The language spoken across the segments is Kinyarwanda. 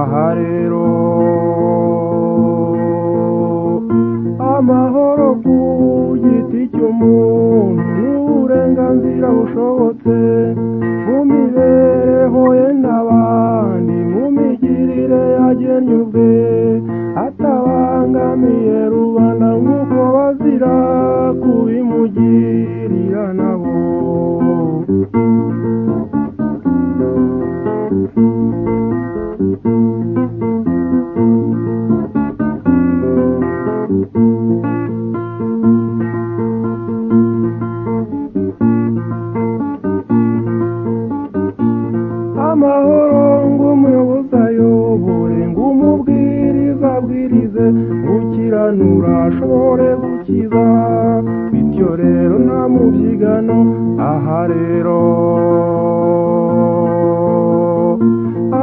aha rero amahoro ku giti cy'umuntu uburenganzira bushobotse mu mibereho ye n'abandi mu migirire yagennye ubwe atabangamiye rubanda nk'uko bazira kubimugirira nabo amahoro ngumuyobozi ayobore ngumubwiriza abwirize gukiranura ashobore gukiza bityo rero nta mubyigano aha rero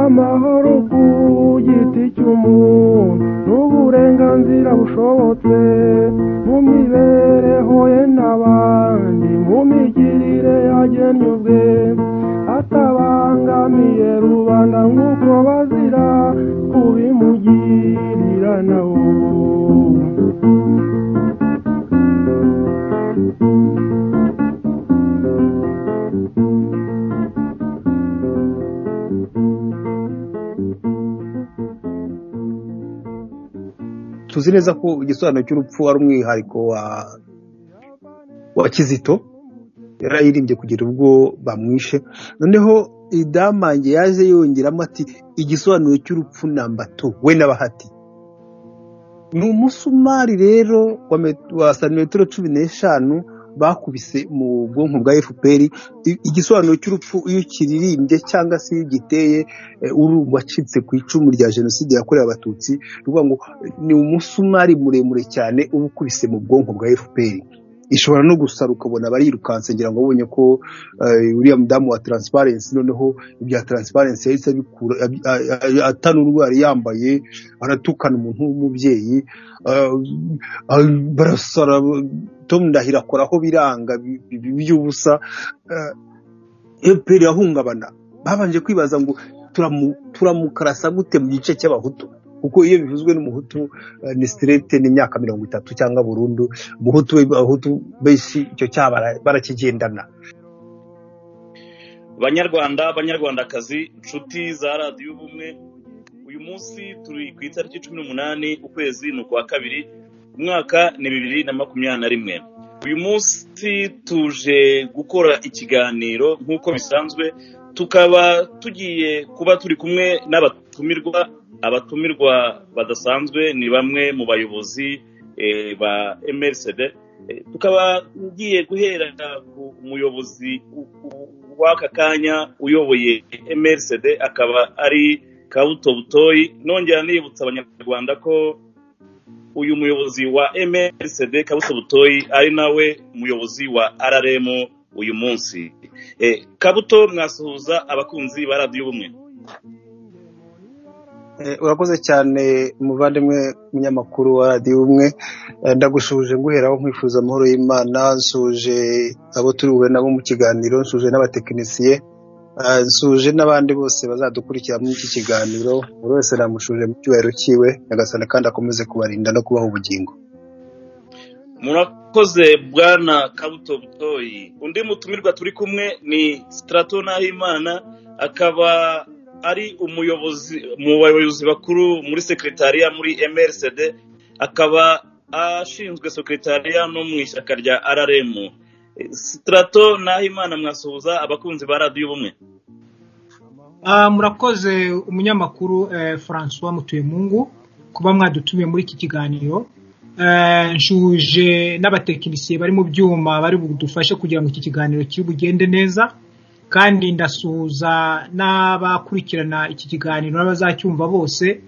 amahoro ku giti cy'umuntu n'uburenganzira bushobotse mu mibereho ye n'abandi mu migirire yagennye ubwe atabangamiye rubanda nk'uko bazira kubimugirira nawo tuzi neza ko igisobanuro cy'urupfu ari umwihariko wa wa kizito yarayirimbye kugera ubwo bamwishe noneho idamange yaje yongeramo ati igisobanuro cy'urupfu namba tu we n'abahati ni umusumari rero wa met- wa santimetero cumi n'eshanu bakubise mu bwonko bwa fpr I- igisobanuro cy'urupfu iyo ukiririmbye cyangwa se iyo ugiteye eh, urumva wacitse ku icumu rya jenoside yakorewe abatutsi ni ukuvuga ngo eh, ni umusumari muremure cyane uba ukubise mu bwonko bwa fpr ishobora no gusara ukabona barirukanse ngira ngo babonye ko eh, uriya mudamu wa transparency noneho ibya transparency yahise abikura ab- a- a- atanurwa yari yambaye aratukana umuntu w'umubyeyi ah, ah, barasara tom ndahiro akoraho biranga bi- bi- by'ubusa ah, fpr yahungabana babanje kwibaza ngo turamu- turamukarasa gute mu gice cy'abahutu kuko iyo bivuzwe n'umuhutu eh, ni stirete ni imyaka mirongo itatu cyangwa burundu umuhutu we abahutu benshi icyo cyaha bara- barakigendana banyarwanda banyarwandakazi inshuti za radiyo ubumwe uyu munsi turi ku itariki cumi n'umunani ukwezi ni ukwa kabiri umwaka ni bibiri na makumyabiri na rimwe uyu munsi tuje gukora ikiganiro nk'uko bisanzwe tukaba tugiye kuba turi kumwe n'abatumirwa abatumirwa badasanzwe ni bamwe mu bayobozi eh, ba mrcd Eh, tukaba ngiye guhera ku muyobozi u- u- w'aka kanya uyoboye mrcd akaba ari kabuto butoyi nongera nibutsa abanyarwanda ko uyu muyobozi wa mrcd kabuto butoyi ari nawe muyobozi wa rrm uyu munsi Eh, kabuto mwasuhuza abakunzi ba radiyo ubumwe Eh, urakoze cyane umuvandimwe munyamakuru wa radiyo umwe Eh, ndagushuje nguheraho nkwifuza amahoro y'imana nshuje abo turi bube nabo mu kiganiro nshuje n'abatekinisiye Eh, nshuje n'abandi bose bazadukurikira muri iki kiganiro buri wese namushuje mu cyubahiro cyiwe nyagasani kandi akomeze kubarinda no kubaha ubugingo murakoze bwana kabuto butoyi undi mutumirwa turi kumwe ni sitarato nahimana akaba ari umuyobozi mu bayobozi bakuru muri sekretariya muri mrcd akaba ashinzwe sekretariya no mu ishyaka rya rrm sitarato nahimana mwasuhuza abakunzi ba radiyo ubumwe Ah, murakoze umunyamakuru eh, francois mutuyemungu kuba mwadutumiye muri iki kiganiro Eh, nshuje n'abatekinisiye bari mu byuma bari budufashe kugira ngo iki kiganiro kiri bugende neza kandi ndasuhuza n'abakurikirana iki kiganiro n'abazacyumva bose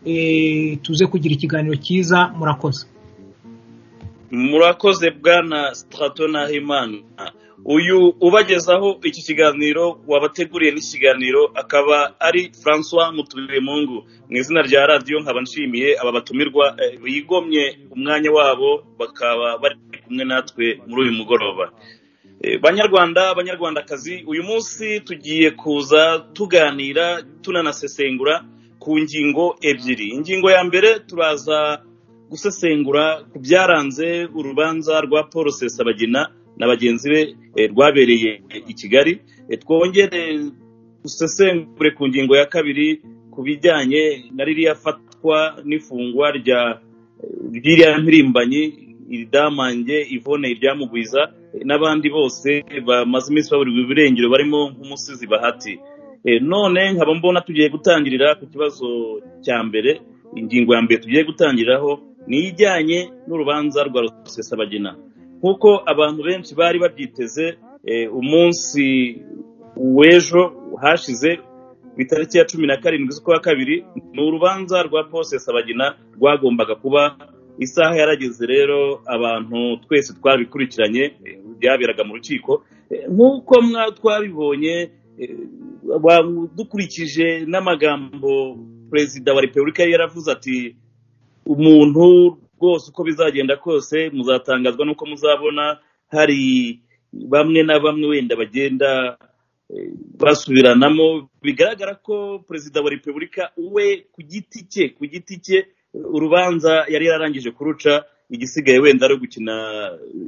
eh, tuze kugira ikiganiro cyiza murakoze murakoze bwana sitarato nahimana uyu ubagezaho iki kiganiro wabateguriye n'ikiganiro akaba ari francois muturemungu mu izina rya radiyo nkaba nshimiye aba batumirwa eh, bigomye umwanya wabo bakaba bari kumwe natwe muri uyu mugoroba Eh, banyarwanda banyarwandakazi uyu munsi tugiye kuza tuganira tunanasesengura ku ngingo ebyiri ingingo ya mbere turaza gusesengura ku byaranze urubanza rwa paul sesabagina na bagenzi be eh, rwabereye i kigali Eh, twongere dusesengure ku ngingo ya kabiri ku bijyanye na ririya fatwa n'ifungwa rya ririya mpirimbanyi iri damange ivone iryamugwiza n'abandi bose bamaze iminsi baburirwa ibirengero barimo nk'umusizi bahati Eh, none nkaba mbona tugiye gutangirira ku kibazo cya mbere ingingo ya mbere tugiye gutangiriraho ni ijyanye n'urubanza rwa rusesabagina nk'uko abantu benshi bari babyiteze eh, umunsi w'ejo hashize ku itariki ya cumi na karindwi z'ukwa kabiri ni urubanza rwa paul sesabagina rwagombaga kuba isaha yarageze rero abantu twese twabikurikiranye eh, byaberaga mu rukiko Eh, nk'uko mwa twabibonye eh, wa- dukurikije n'amagambo perezida wa repubulika yari yaravuze ati umuntu rwose uko bizagenda kose muzatangazwa n'uko muzabona hari bamwe na bamwe wenda bagenda eh, basubiranamo bigaragara ko perezida wa repubulika we ku giti cye ku giti cye urubanza yari yararangije kuruca igisigaye wenda ari ugukina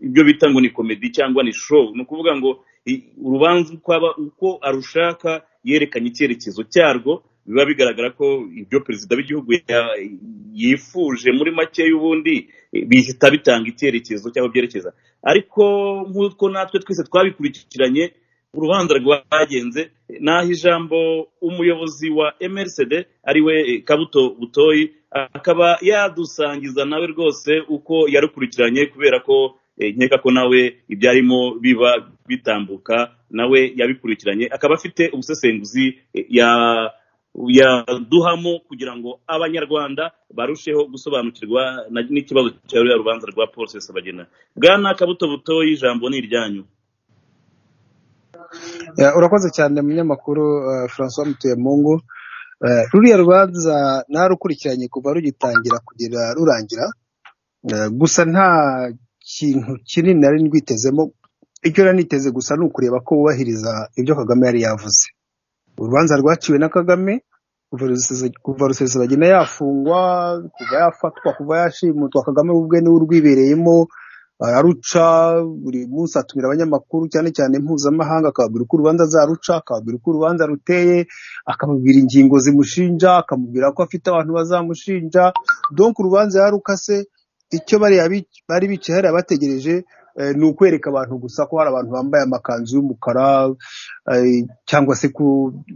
ibyo bita ngo ni komedi cyangwa ni show ni ukuvuga ngo i- urubanza uko aba- uko arushaka yerekanye icyerekezo cyarwo biba bigaragara ko ibyo perezida w'igihugu ya- yifuje muri make y'ubundi eh, bihita bitanga icyerekezo cyangwa byerekeza ariko nk'uko natwe twese twabikurikiranye urubanza rwagenze naho ijambo umuyobozi wa mrcd ariwe eh, kabuto butoyi akaba yadusangiza nawe rwose uko yarukurikiranye kubera ko eh, nkeka ko nawe ibyarimo biba bitambuka nawe yabikurikiranye akaba afite ubusesenguzi eh, ya- yaduhamo kugira ngo abanyarwanda barusheho gusobanukirwa na- n'ikibazo cya ruriya rubanza rwa paul sesabagina bwana kabuto butoyi ijambo ni iryanyu Ya, urakoze cyane munyamakuru eh, francois mutuyemungu Eh, ruriya rubanza ntarukurikiranye kuva rugitangira kugera rurangira Eh, gusa nta kintu kinini nari ndwitezemo icyo nari niteze gusa ni ukureba ko wubahiriza ibyo kagame yari yavuze urubanza rwaciwe na kagame kuva Rusesa- kuva rusesabagina yafungwa kuva yafatwa kuva yashimutwa kagame ubwe niwe urwibereyemo araruca buri munsi atumira abanyamakuru cyane cyane mpuzamahanga akababwira uko urubanza azaruca akababwira uko urubanza ruteye akamubwira ingingo zimushinja akamubwira ko afite abantu bazamushinja donk urubanza yarukase icyo bariya bic- bari bicaye hariya bategereje eh, ni ukwereka abantu gusa ko hari abantu bambaye amakanzu y'umukara eh, cyangwa se ko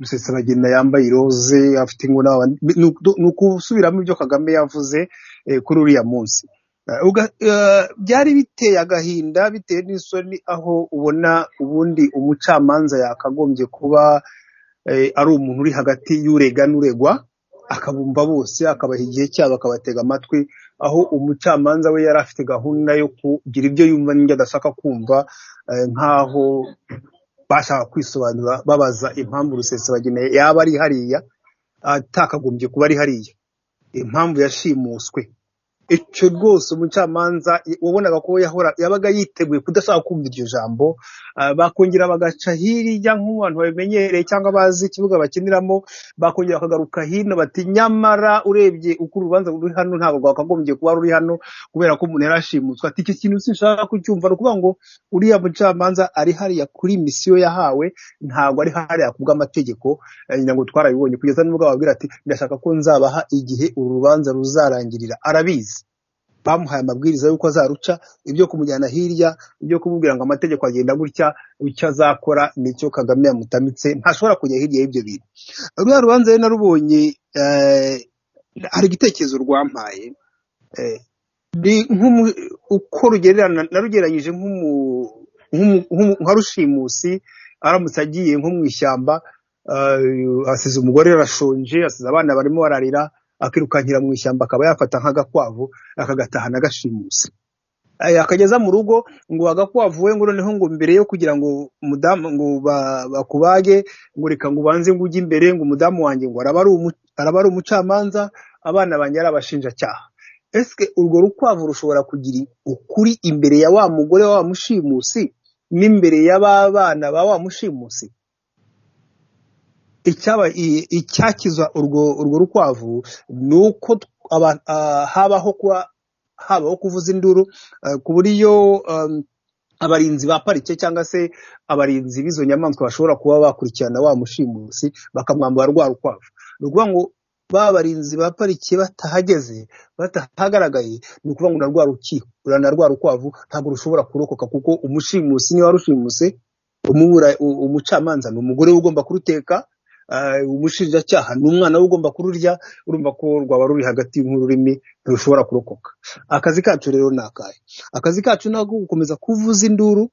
rusesabagina yambaye iroze afite ingona ni uku- ni ukusubiramo ibyo kagame yavuze eh, kuri uriya munsi Eh, uga- eh, byari biteye agahinda bitewe n'isoni aho ubona ubundi umucamanza yakagombye kuba eh, ari umuntu uri hagati y'urega n'uregwa akabumva bose akabaha igihe cyabo akabatega amatwi aho umucamanza we yari afite gahunda yo kugira ibyo yumva n'ibyo adashaka kumva eh, nk'aho bashaka kwisobanura babaza impamvu rusesabagina yaba ari hariya atakagombye kuba ari hariya impamvu yashimuswe icyo rwose umucamanza wabonaga ko yahora yabaga yiteguye kudashaka kumva iryo jambo ah, bakongera bagaca hirya nk'abantu babimenyereye cyangwa bazi ikibuga bakiniramo bakongera bakagaruka hino bati nyamara urebye uko urubanza ruri hano ntabwo rwakagombye kuba ruri hano kubera ko umuntu yarashimutswe ati iki kintu sinshaka kucyumva ni ukuvuga ngo uriya mucamanza ari hariya kuri misiyo yahawe ntabwo ari hariya ku bw'amategeko eh, ngira ngo twarabibonye kugeza n'ubwo ababwira ati ndashaka ko nzabaha igihe uru rubanza ruzarangirira arabizi bamuhaye amabwiriza y'uko azaruca ibyo kumujyana hirya ibyo kumubwira ngo amategeko agenda gutya icyo azakora nicyo kagame yamutamitse ntashobora kujya hirya y'ibyo bintu ruriya rubanza rero narubonye eh, hari igitekerezo rwampaye eh, ni nk'umu- uko rugererana narugereranyije nk'umu- nk'umu- nk'umu- nka rushimusi aramutse agiye nko mu ishyamba ah, asize umugore arashonje asize abana barimo bararira akirukankira mu ishyamba akaba yafata nk'agakwavu akagatahana agashimuse Eh, akageza mu rugo ngo agakwavu we ngo noneho ngo mbere yo kugira ngo umudamu ngo ba- bakubage ngo reka ngo ubanze ngo ujye imbere ngo umudamu wanjye ngo araba ari umu- araba ari umucamanza abana banjye ari abashinjacyaha ese urwo rukwavu rushobora kugira ukuri imbere ya wa mugore wa wa mushimusi n'imbere ya ba bana ba wa mushimusi icyaba i- icyakiza urwo urwo rukwavu ni uko t- aba- ah, habaho kuba habaho kuvuza induru ah, ku buryo um, abarinzi ba parike cyangwa se abarinzi b'izo nyamaswa bashobora kuba bakurikirana wa mushimusi bakamwambara rwa rukwavu ni ukuvuga ngo ba barinzi ba parike batahageze batahagaragaye ni ukuvuga ngo na rwa rukiho na rwa rukwavu ntabwo rushobora kurokoka kuko umushimusi niwe warushimuse umubura u- umucamanza ni umugore we ugomba kuruteka ah, umushinjacyaha ni umwana we ugomba kururya urumva ko rwaba ruri hagati nk'ururimi ntirushobora kurokoka akazi kacu rero ni akahe akazi kacu ni ako gukomeza kuvuza induru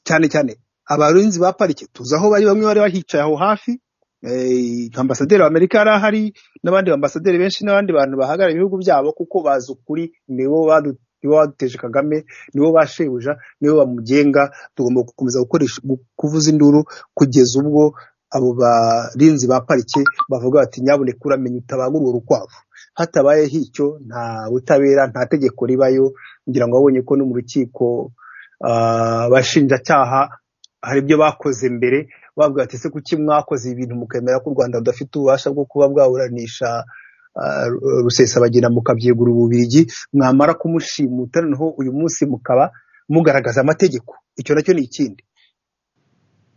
cyane cyane abarinzi ba parike tuzi aho bari bamwe bari bahicaye aho hafi eh, nka ambasaderi w'amerika yari ahari n'abandi ambasaderi benshi n'abandi bantu bahagarariye ibihugu byabo kuko bazi ukuri nibo badu- nibo baduteje kagame nibo bashebuja nibo bamugenga tugomba gukomeza gukoresha gu- kuvuza induru kugeza ubwo abo barinzi ba parike bavuga bati nyabuneka uramenya utabanga urwo rukwavu hatabayeho icyo nta butabera nta tegeko ribayo ngira ngo wabonye ko no mu rukiko ah, abashinjacyaha hari ibyo bakoze mbere bavuga ati ese kuki mwakoze ibintu mukemera ko u rwanda rudafite ububasha bwo kuba bwaburanisha ah, rusesabagina mukabyegura ububirigi mwamara kumushimuta noneho uyu munsi mukaba mugaragaza amategeko icyo nacyo ni ikindi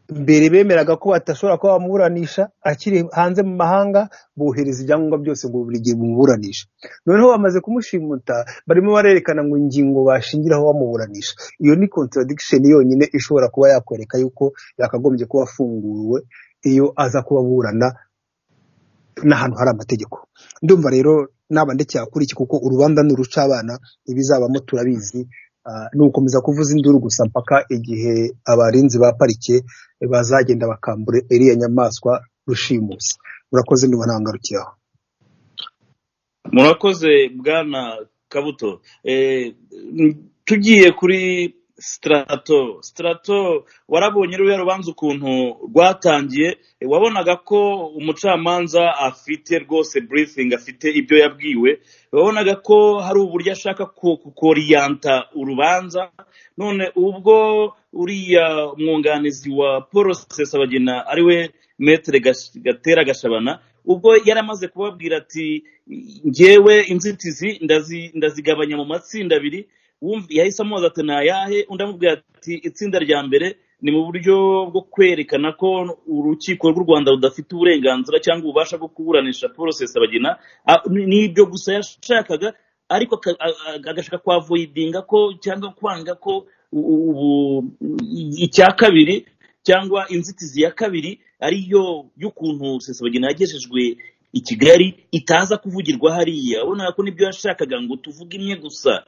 mbere bemeraga ko badashobora kuba bamuburanisha akiri hanze mu mahanga bohereza ibyangombwa byose ngo buri gihe bumuburanisha noneho bamaze kumushimuta barimo barerekana ngo ingingo bashingiraho bamuburanisha iyo ni contradiction yonyine ishobora kuba yakwereka yuko yakagombye kuba afunguwe iyo aza kuba aburana n'ahantu hari amategeko ndumva rero naba ndekera kuri iki kuko urubanza ni urucabana ibizabamo turabizi Ah, ni ugukomeza kuvuza induru gusa mpaka igihe abarinzi ba parike bazagenda bakambura iriya nyamaswa rushimusi murakoze niba ntangarukiraho murakoze bwana kabuto Eh, m- tugiye kuri sitarato sitarato warabonye ruriya rubanza ukuntu rwatangiye eh, wabonaga ko umucamanza afite rwose burifingi afite ibyo yabwiwe wabonaga ko hari uburyo ashaka ku- kukoriyanta urubanza none ubwo uriya mwunganizi wa paul sesabagina ari we metere Gash- gatera gashabana ubwo yari amaze kubabwira ati ngewe inzitizi ndazi- ndazigabanya mu matsinda abiri wumva- yahise amubaza ati ni ayahe undi amubwira ati itsinda rya mbere ni mu buryo bwo kwerekana ko urukiko rw'u rwanda rudafite uburenganzira cyangwa ububasha bwo kuburanisha paul sesabagina Ah, ni- nibyo gusa yashakaga ariko aka- a- a- agashaka kwa voidinga ko cyangwa kwanga ko u- u- ubu- icya kabiri cyangwa inzitizi ya kabiri ariyo y'ukuntu sesabagina yagejejwe i kigali itaza kuvugirwa hariya urabona ko nibyo yashakaga ngo tuvuge imwe gusa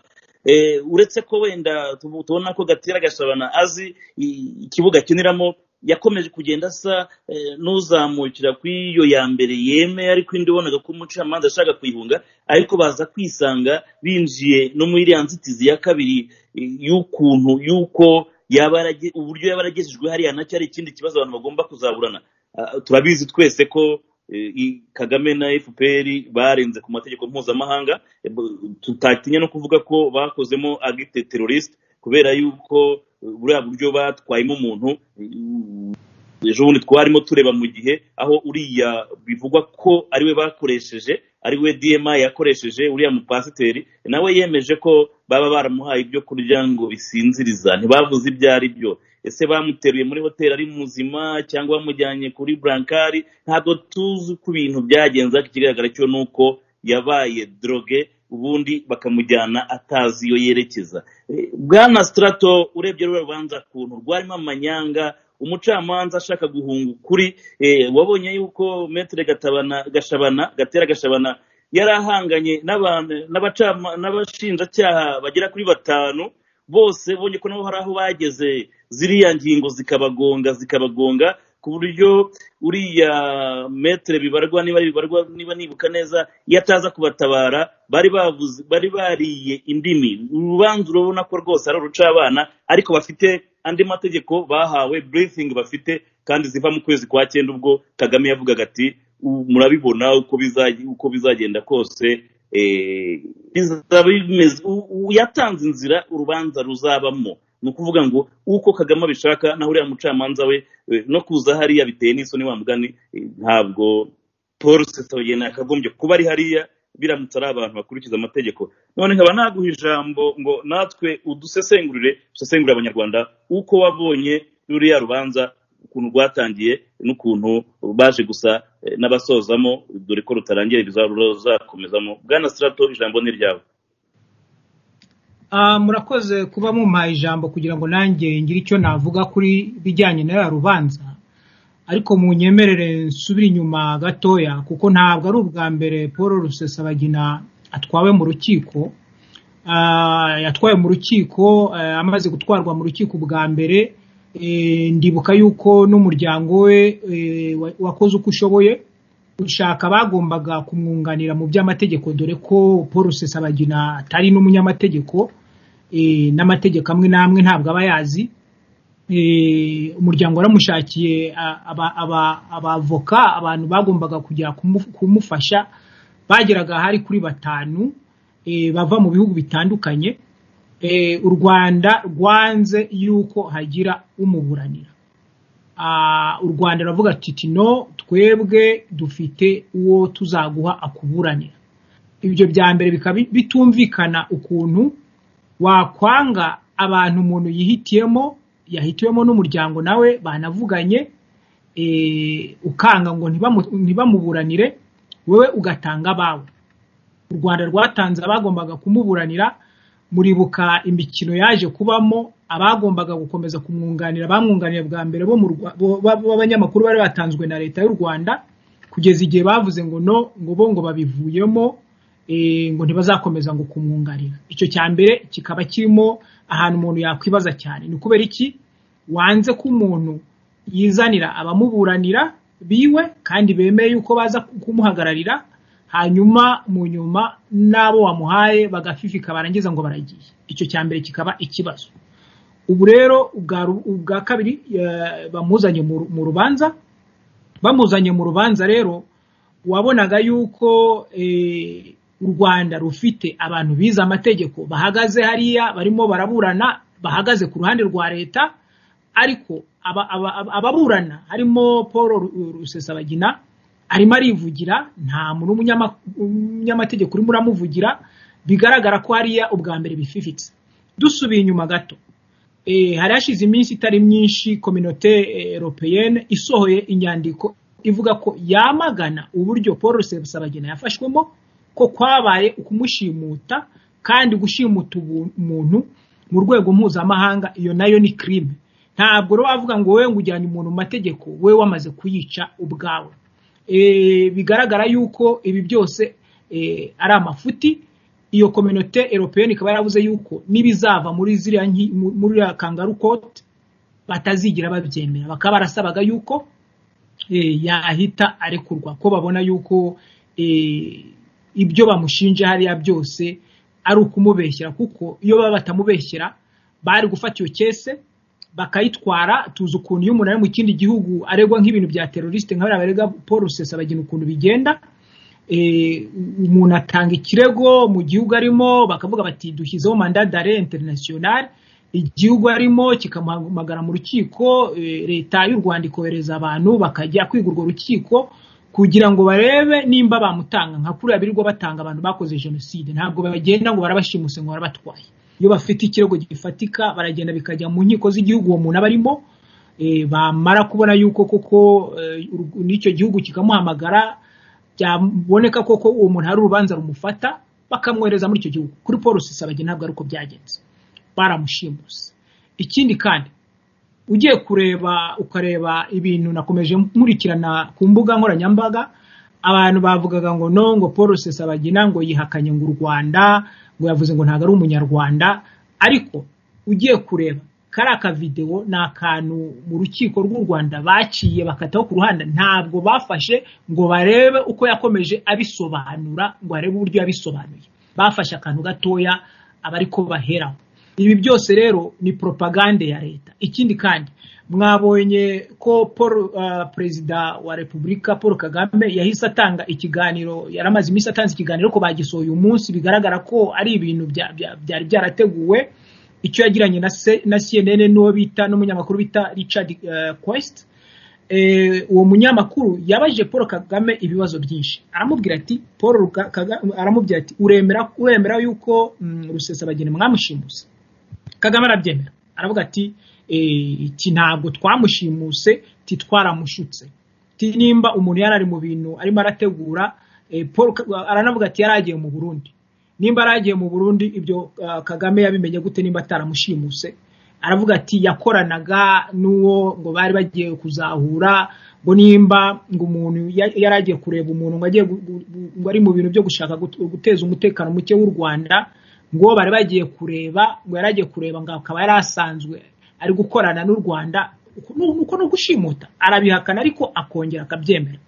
Eh, uretse ko wenda tubu- tubona ko gatera gashabana azi i- ikibuga akiniramo yakomeje kugenda asa eh, n'uzamukira kuri iyo ya mbere yemeye ariko indi ubonaga ko umucamanza ashaka kuyihunga ariko baza kwisanga binjiye no muri iriya nzitizi ya kabiri eh, y'ukuntu y'uko yaba yarage- uburyo yaba yaragejejwe hariya nacyo ari ikindi kibazo abantu bagomba kuzaburana Ah, turabizi twese ko eh, i- kagame na fpr barenze ku mategeko mpuzamahanga eh, bu- tutatinya no kuvuga ko bakozemo agite teroriste kubera yuko eh, buriya buryo batwayemo umuntu eh, ejo bundi twarimo tureba mu gihe aho uriya bivugwa ko ariwe bakoresheje ariwe dma yakoresheje uriya mupasiteri nawe yemeje ko baba baramuhaye ibyo kurya ngo bisinziriza ntibavuze ibyo ari byo ese bamuteruye muri hoteli ari muzima cyangwa bamujyanye kuri burankari ntabwo tuzi uko ibintu byagenze ariko ikigaragara cyo ni uko yabaye droge ubundi bakamujyana atazi iyo yerekeza Eh, bwana sitarato urebye ruriya rubanza kuntu rwarimo amanyanga umucamanza ashaka guhunga ukuri eh, wabonye yuko metere gatabana gashabana gatera gashabana yari ahanganye n'abantu- n'abacama- n'abashinjacyaha bagera kuri batanu bose bonye ko nabo hari aho bageze ziriya ngingo zikabagonga zikabagonga ku buryo uriya metere bibarwa niba bibarwa niba nibuka neza iyo ataza kubatabara bari bavuze bari bariye indimi urubanza urabona ko rwose ari urucabana ariko bafite andi mategeko bahawe burifingi bafite kandi ziva mu kwezi kwa cyenda ubwo kagame yavugaga ati "U- murabibona uko bizaje- uko bizagenda kose eh, bizaba bimeze u- u- yatanze inzira urubanza ruzabamo ni ukuvuga ngo uko kagame abishaka naho uriya mucamanza we eh, no kuza hariya biteye n'isoni wa mugani eh, ntabwo paul sesogena yakagombye kuba ari hariya biramutse ari abantu bakurikiza amategeko none nkaba naguha ijambo ngo natwe udusesengurire usesengurire abanyarwanda uko wabonye ruriya rubanza ukuntu rwatangiye n'ukuntu baje gusa eh, n'abasozamo dore ko rutarangiye ruzakomezamo bwana sirato ijambo ni ryawe Ah, murakoze kuba mumpaye ijambo kugira ngo nanjye ngire icyo navuga kuri bijyanye na ya rubanza ariko munyemerere nsubire inyuma gatoya kuko ntabwo ari ubwa mbere paul rusesabagina atwawe mu rukiko Ah, yatwawe mu rukiko eh, amaze gutwarwa mu rukiko bwa mbere eh, ndibuka yuko n'umuryango we eh, wa- wakoze uko ushoboye gushaka abagombaga kumwunganira mu by'amategeko dore ko paul rusesabagina atari n'umunyamategeko eh, n'amategeko amwe n'amwe ntabwo aba yazi eh, umuryango waramushakiye a- aba- aba- abavoka abantu bagombaga kujya kumu- kumufasha bageraga hari kuri batanu eh, bava mu bihugu bitandukanye Eh, u rwanda rwanze yuko hagira umuburanira Ah, u rwanda ruravuga titino twebwe dufite uwo tuzaguha akuburanira ibyo bya mbere bikaba bi- bitumvikana ukuntu wakwanga abantu umuntu yihitiyemo yahitiwemo n'umuryango nawe banavuganye eh, ukanga ngo ntibamu- ntibamuburanire wowe ugatanga abawe u rwanda rwatanze abagombaga kumuburanira muribuka imikino yaje kubamo abagombaga gukomeza kumwunganira bamwunganira bwa mbere bo mu Rwa- bo- ba- b'abanyamakuru bari batanzwe na leta y'u rwanda kugeza igihe bavuze ngo no ngo bo ngo babivuyemo eh, ngo ntibazakomeza ngo kumwunganira icyo cya mbere kikaba kirimo ahantu umuntu yakwibaza cyane ni kubera iki wanze ko umuntu yizanira abamuburanira biwe kandi bemeye yuko baza kumuhagararira hanyuma mu nyuma n'abo wamuhaye bagafifika barangiza ngo baragiye icyo cya mbere kikaba ikibazo ubu rero ubwa ru- ubwa kabiri eh, bamuzanye mu ru- mu rubanza bamuzanye mu rubanza rero wabonaga yuko eh, u rwanda rufite abantu bize amategeko bahagaze hariya barimo baraburana bahagaze ku ruhande rwa leta ariko aba- aba- aba- ababurana harimo paul Ru- rusesabagina arimo arivugira nta muntu w'umunyama- w'umunyamategeko urimo uramuvugira bigaragara ko hariya ubwa mbere bififitse dusubiye inyuma gato eh, hari hashize iminsi itari myinshi kominote europeyene isohoye inyandiko ivuga ko yamagana uburyo paul rusesabagina yafashwemo ko kwabaye ukumushimuta kandi gushimuta ubu- umuntu mu rwego mpuzamahanga iyo nayo ni crime ntabwo rero wavuga ngo wowe ngo ujyanye umuntu mu mategeko wowe wamaze kuyica ubwawe e, bigaragara yuko ibi byose e, ari amafuti iyo kominote europeyeni ikaba yaravuze yuko n'ibizava muri ziriya nki- mu- muri iriya kangaru kote batazigira babyemera bakaba barasabaga yuko eh, yahita arekurwa ko babona yuko eh, ibyo bamushinje hariya byose ari ukumubeshyera kuko iyo baba batamubeshyera bari gufata iyo kese bakayitwara tuzi ukuntu iyo umuntu ari mu kindi gihugu aregwa nk'ibintu bya teroriste nka bariya barega paul rusesabagina ukuntu bigenda eh, umuntu atanga ikirego mu gihugu arimo bakavuga bati dushyizeho manda dare international igihugu arimo kikamuhamagara mu rukiko eh, leta y'u rwanda ikohereza abantu bakajya kwiga urwo rukiko kugira ngo barebe nimba bamutanga nka kuriya birirwa batanga abantu bakoze jenoside ntabwo bagenda ngo barabashimuse ngo barabatwaye iyo bafite ikirego gifatika baragenda bikajya mu nkiko z'igihugu uwo muntu aba arimo eh, bamara kubona yuko koko eh, uru- n'icyo gihugu kikamuhamagara byaboneka koko uwo muntu hari urubanza rumufata bakamwohereza muri icyo gihugu kuri paul rusesabagina ntabwo ari uko byagenze baramushimuse ikindi kandi ugiye kureba ukareba ibintu nakomeje nkurikirana ku mbuga nkoranyambaga abantu bavugaga ngo no ngo paul rusesabagina ngo yihakanye ngo u rwanda ngo yavuze ngo ntabwo ari umunyarwanda ariko ugiye kureba kariya kavidewo ni akantu mu rukiko rw'u rwanda baciye bakataho ku ruhande ntabwo bafashe ngo barebe uko yakomeje abisobanura ngo arebe uburyo yabisobanuye bafashe akantu gatoya abari ko baheraho ibi byose rero ni propagande ya leta ikindi kandi mwabonye ko paul ah, perezida wa repubulika paul kagame yahise atanga ikiganiro yari amaze iminsi atanze ikiganiro ko bagisohoye uyu munsi bigaragara ko ari ibintu bya- bya- byari byarateguwe icyo yagiranye na, se- na cnn n'uwo bita n'umunyamakuru bita richard eh, quest eh, uwo munyamakuru yabaje paul kagame ibibazo byinshi aramubwira ati paul Ruka- Kaga- aramubwira ati uremera uremera yuko mm, rusesabagina mwamushimuse kagame arabyemera aravuga ati eh, iki ntabwo twamushimuse ti twaramushutse ti nimba umuntu yari ari mu bintu arimo arategura eh, paul Ka- aranavuga ati yari agiye mu burundi nimba yari agiye mu burundi ibyo ah, kagame yabimenye gute nimba ataramushimuse aravuga ati yakoranaga n'uwo ngo bari bagiye kuzahura ngo nimba ngo umuntu ya- yari agiye kureba umuntu ngo agiye gu- gu- gu- ngo ari mu bintu byo gushaka gut- guteza umutekano muke w'u rwanda ngo bari bagiye kureba ngo yari agiye kureba ngo akaba yari asanzwe ari gukorana n'u rwanda uko ni uko ni ugushimuta arabihakana ariko akongera akabyemera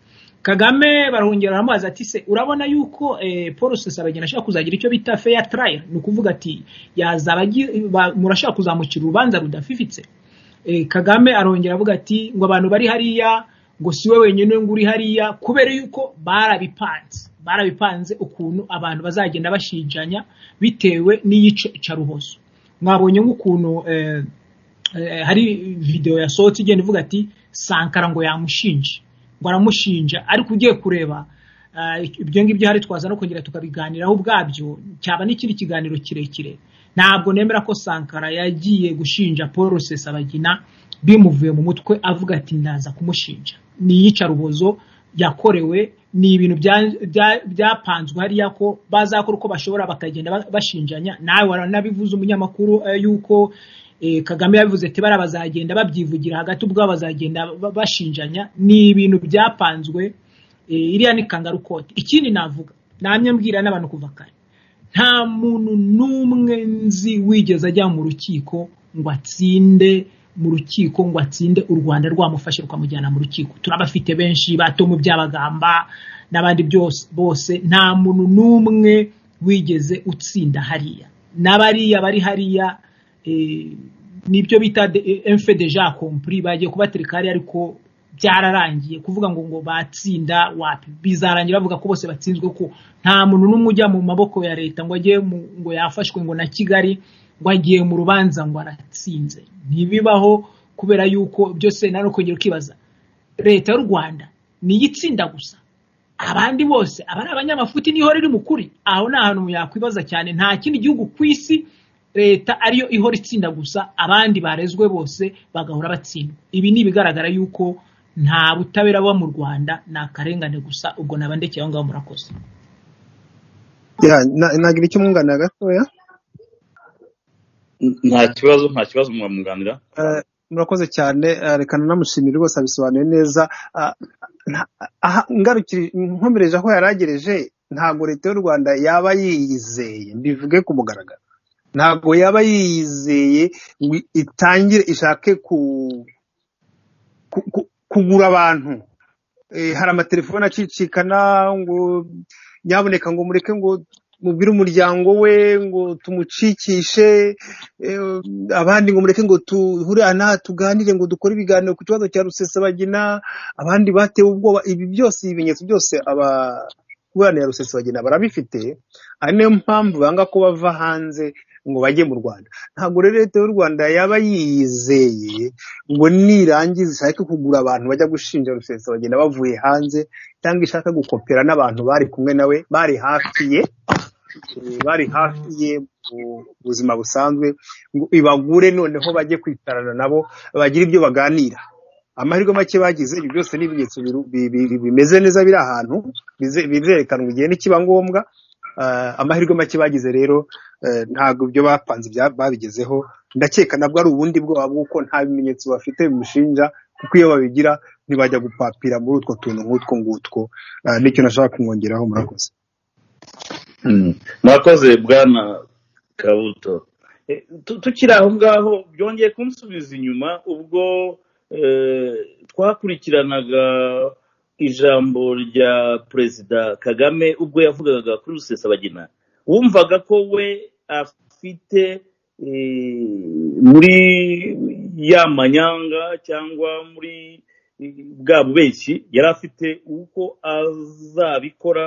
kagame barongera baramubaza ati se urabona yuko eh, paul rusesabagina ashaka kuzagira icyo bita fair trial ni ukuvuga ati yazaba agi- ba- murashaka kuzamucira urubanza rudafifitse eh, kagame arongera avuga ati ngo abantu bari hariya ngo siwe wenyine ngo uri hariya kubera yuko barabipanze barabipanze ukuntu abantu bazagenda bashijanya bitewe n'iyicarubozo mwabonye nk'ukuntu eh, eh, hari video yasohotse igenda ivuga ati sankara ngo yamushinje ngo aramushinja ariko ugiye kureba eh, ibyo ngibyo hari twaza no kongera tukabiganiraho ubwabyo cyaba n'ikindi kiganiro kirekire ntabwo nemera ko sankara yagiye gushinja paul rusesabagina bimuvuye mu mutwe avuga ati ndaza kumushinja ni iyicarubozo yakorewe ni ibintu bya- bya- byapanzwe hariya ko bazakora uko bashobora bakagenda ba- bashinjanya nawe waranabivuze umunyamakuru eh, yuko eh, kagame yabivuze ati bara bazagenda babyivugira hagati ubwabo bazagenda ba- bashinjanya ni ibintu byapanzwe eh, iriya ni kangarukoti ikindi navuga namye mbwira n'abantu kuva kare nta muntu n'umwe nzi wigeze ajya mu rukiko ngo atsinde mu rukiko ngo atsinde u rwanda rwamufashe rukamujyana mu rukiko turabafite benshi bato mu byabagamba n'abandi byose bose nta muntu n'umwe wigeze utsinda hariya n'abariya bari hariya eh, nibyo bita de- eh, enfe deja compris bagiye kubatereka hariya ariko byararangiye kuvuga ngo ngo batsinda wapi bizarangira bavuga ko bose batsinzwe ko nta muntu n'umwe ujya mu maboko ya leta ngo agiye mu- ngo yafashwe ngo na kigali ngo agiye mu rubanza ngo aratsinze ntibibaho kubera yuko byose nari ukongera ukibaza leta y'u rwanda niyo itsinda gusa abandi bose aba ari abanyamafuti niho riri mu kuri aho ni ahantu yakwibaza cyane nta kindi gihugu ku isi leta ariyo ihora itsinda gusa abandi barezwe bose bagahora batsindwa ibi ni ibigaragara yuko nta butabera buba mu rwanda ni akarengane gusa ubwo naba ndekeye aho ngaho murakoze Ya, na- nagira icyo mwunganira gatoya nta kibazo nta kibazo mwamwunganira Eh, murakoze cyane eh, reka namushimire rwose abisobanuye neza Ah, nta- aha, ngarukire nkomereje aho yari agereje ntabwo leta y'u rwanda yaba yiyizeye mbivuge ku mugaragaro ntabwo yaba yiyizeye ngo itangire ishake ku, ku, ku kugura abantu Eh, hari amatelefone acicikana ngo nyaboneka ngo mureke ngo mubwire umuryango we ngo tumucikishe eh, abandi ngo mureke ngo tuhure aha n'aha tuganire ngo dukore ibiganiro ku kibazo cya rusesabagina abandi batewe ubwoba ibi byose ibimenyetso byose ababurana ya rusesabagina barabifite ari nayo mpamvu banga ko bava hanze ngo bajye mu rwanda ntabwo rero leta y'u rwanda yaba yiyizeye ngo nirangiza ishake kugura abantu bajya gushinja rusesabagina bavuye hanze cyangwa ishaka gukopera n'abantu bari kumwe nawe bari hafi ye eh, bari hafi ye mu buzima busanzwe ngo ibagure noneho bajye kwicarana nabo bagire ibyo baganira amahirwe make bagize ibi byose ni ibimenyetso biru- bi- bi- bi- bimeze neza biri ahantu bize- bizerekanwa igihe nikiba ngombwa Ah, amahirwe make bagize rero eh, ntabwo ibyo bapanze ibya- babigezeho ndakeka nabwo ari ubundi bwoba bw'uko nta bimenyetso bafite bimushinja kuko iyo babigira ntibajya gupapira muri utwo tuntu nk'utwo ngutwo Ah, nicyo nashaka kumwongeraho murakoze Mm. mwakoze bwana kabuto Eh, tu- tukiri aho ngaho byongeye kunsubiza inyuma ubwo eh, twakurikiranaga ijambo rya perezida kagame ubwo yavugaga kuri rusesabagina wumvaga ko we afite eh, muri ya manyanga cyangwa muri eh, bwa bubeshyi yari afite uko azabikora